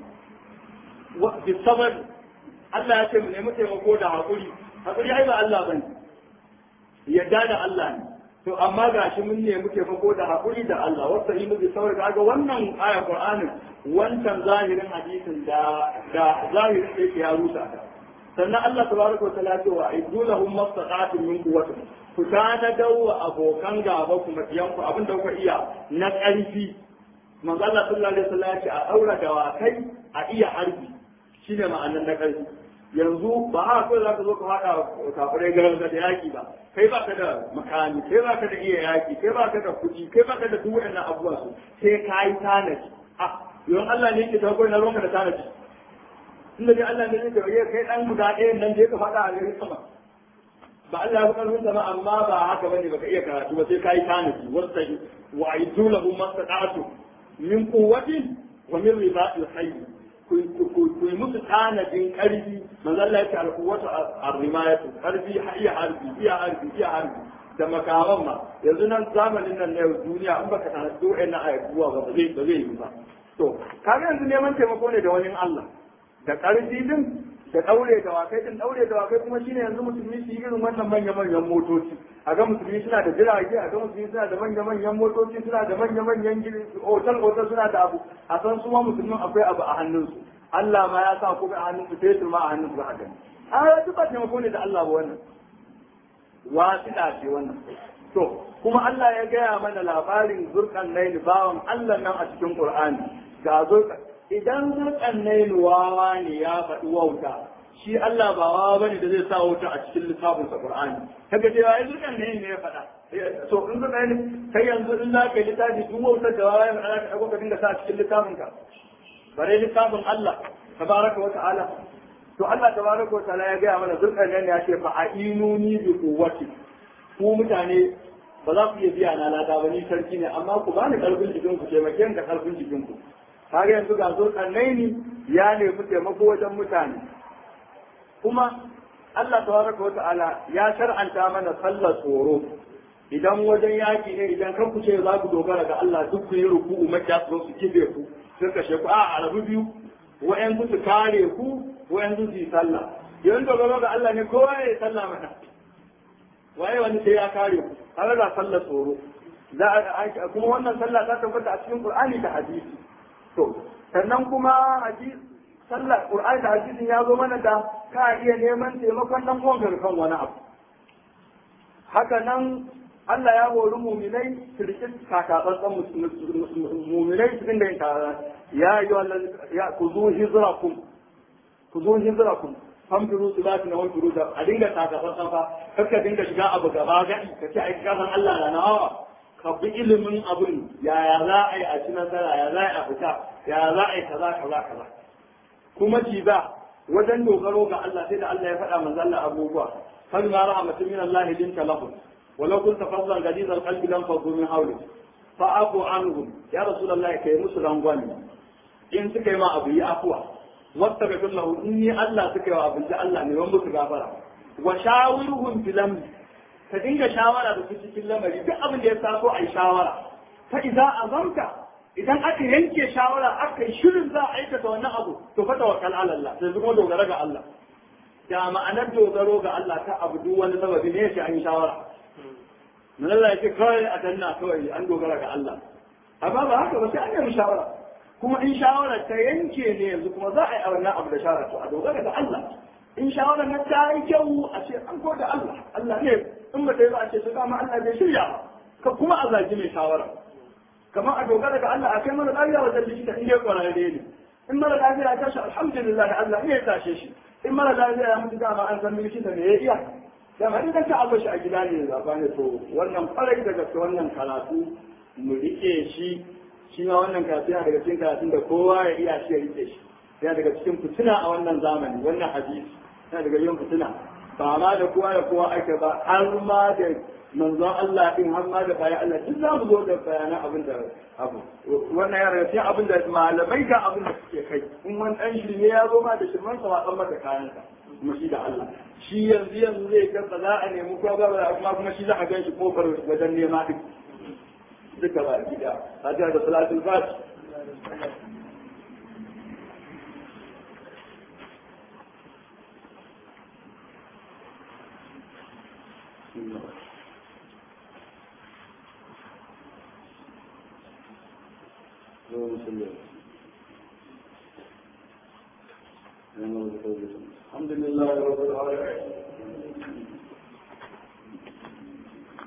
bi sabar Allah ya ce mu nemi taimako da hakuri hakuri ai ba Allah bane yadda da Allah ne to amma gashi mun nemi taimako da hakuri da Allah wasa yi bi sabar kaga wannan aya Qur'anin wancan zahirin hadisin da da zahirin da yake ya rusa ta sannan Allah tabaraka wa ta'ala ce wa aidu lahum mastata'atun min quwwatin ku tana dawo abokan gaba ku makiyanku abinda kuka iya na ƙarfi manzo Allah sallallahu alaihi wasallam ya ce a daura dawakai a iya harbi shine ma'anar na ƙarfi yanzu ba a kawai za ka zo ka faɗa kafirai garin da yaƙi ba kai ba ka da makami kai ba ka da iya yaƙi kai ba ka da kuɗi kai ba ka da duk waɗannan abubuwa su sai ka yi tanaji a yawan Allah ne ke ta kawai na ruwanka da tanaji inda dai Allah ne zai ce kai ɗan guda ɗayan nan je ka faɗa a garin sama ba Allah ya fi ƙarfin sama amma ba haka bane baka iya karatu ba sai ka yi tanaji wasu wa aidu lahu mastata'atu min quwwatin wa min ribatil khayr ku yi musu tanadin karfi manzo Allah yake alquwwatu arrimayatu karfi iya harbi iya harbi iya harbi da makaman ma yanzu nan zamanin nan na duniya in baka tanadi wa'annan ayyuka ba ba zai ba zai yi ba to kaga yanzu neman taimako ne da wani Allah da karfi din da daure da wakai din daure da wakai kuma shine yanzu musulmi su yi irin wannan manya manyan motoci a ga musulmi suna da jirage a ga musulmi suna da manya manyan motoci suna da manya manyan otal otal suna da abu a san su ma musulmin akwai abu a hannunsu Allah ma ya sa kuma a hannunsu fetur ma a hannunsu ba a gani a duk ba taimako ne da Allah ba wannan wasiɗa ce wannan to kuma Allah ya gaya mana labarin zurkan naili bawan Allah nan a cikin Qur'ani ga zurkan idan zurkan naili wawa ne ya faɗi wauta shi Allah ba wawa bane da zai sa wuta a cikin littafin sa Qur'ani kaga cewa ai zurkan naili ne ya faɗa to in zurkan naili kai yanzu in za ka yi littafi duk wautar da wawa ya faɗa ka ka dinga sa a cikin littafin ka bare littafin Allah tabaraka wa ta'ala to Allah tabaraka wa ta'ala ya gaya mana zurkan naili ya ce fa a'inuni bi quwwati ku mutane ba za ku iya biya na lada ba ni sarki ne amma ku bani karfin jikin ku taimake ni da karfin jikin ku kaga yanzu ga zo kannaini ya nemi taimako wajen mutane kuma Allah tabaraka wa ta'ala ya shar'anta mana sallar tsoro idan wajen yaki ne idan kan ku ce za ku dogara ga Allah duk ku yi ruku'u makiya su su kibe ku sun kashe ku a arabu biyu wa'yan su kare ku wa'yan su yi sallah yayin dogaro ga Allah ne kowa ya yi sallah mana waye wani sai ya kare ku har da sallar tsoro za a kuma wannan sallah ta tabbata a cikin Qur'ani da hadisi to sannan kuma hadisi sallar Qur'ani da hadisin ya zo mana da ka iya neman taimakon dan uwan kan wani abu haka nan Allah ya hori muminai su riƙe kakatsantsan muminai su dinga yin tara ya yi wa ya ku zo hijirakum ku zo hijirakum famfiru su lati na wani furu da a dinga kakatsantsan fa kar ka dinga shiga abu gaba gadi ka ce ai kasan Allah na nawa ka bi ilimin abin yaya za a yi a ci nasara ya za a yi a fita ya za a yi kaza kaza kaza kuma ci ba wajen dogaro ga Allah sai da Allah ya faɗa manzo Allah abubuwa fa ma rahmatin min Allah linta lahum ولو كنت فظا غليظ القلب لانفضوا من حولك فاعف عنهم يا رسول الله كي musu rangwani in suka yi ma abu yi afuwa wata ga kullahu in ni Allah suka yi wa abin da Allah ne wani musu gafara wa shawiruhum fil amr ka dinga shawara da su cikin lamari duk abin da ya taso a yi shawara fa idza azamta idan aka yanke shawara aka yi shirin za a aikata wannan abu to fa tawakkal ala Allah sai kuma dogara ga Allah da ma'anar dogaro ga Allah ta abu duk wani sababi ne sai an yi shawara من الله يجي كوي أتنا كوي أن دوغرا الله أما ما هكذا بس أنا مشاورة كما إن شاورة تينكي نيزو كما ذا أو نا أبدا شاورة أدوغرا الله إن شاورة نتاعي جو أشياء أنكو دا الله الله نيب إما تيبا أشياء سكاما الله بيشريا كما الله جمي شاورة كما أدوغرا الله أكيما الأبيا وزلشي إن يقول هذيني إما الأبيا أتاشا الحمد لله الله إيه تاشيشي إما الأبيا أمد داما أنزل من شيء إيه dama in ka abu shi a gida ne zaba ne to wannan farai da gaske wannan karatu mu rike shi shi ma wannan karatu yana daga cikin karatun da kowa ya iya shi ya rike shi yana daga cikin fitina a wannan zamani wannan hadisi yana daga yin fitina ba ma da kowa da kowa ake ba har ma da manzon Allah din har ma da bayan Allah duk za mu zo da bayanan abin da abu wannan yana daga cikin abin da malamai ga abin da suke kai in wani dan shirme ya zo ma da shirman sa watsan maka kayansa kuma shi da Allah shi yanzu yanzu zai ga ba za a nemi ko ba kuma kuma shi za a gan shi kofar wajen nema duk duka ba gida hajjar da salatul fati الحمد لله رب العالمين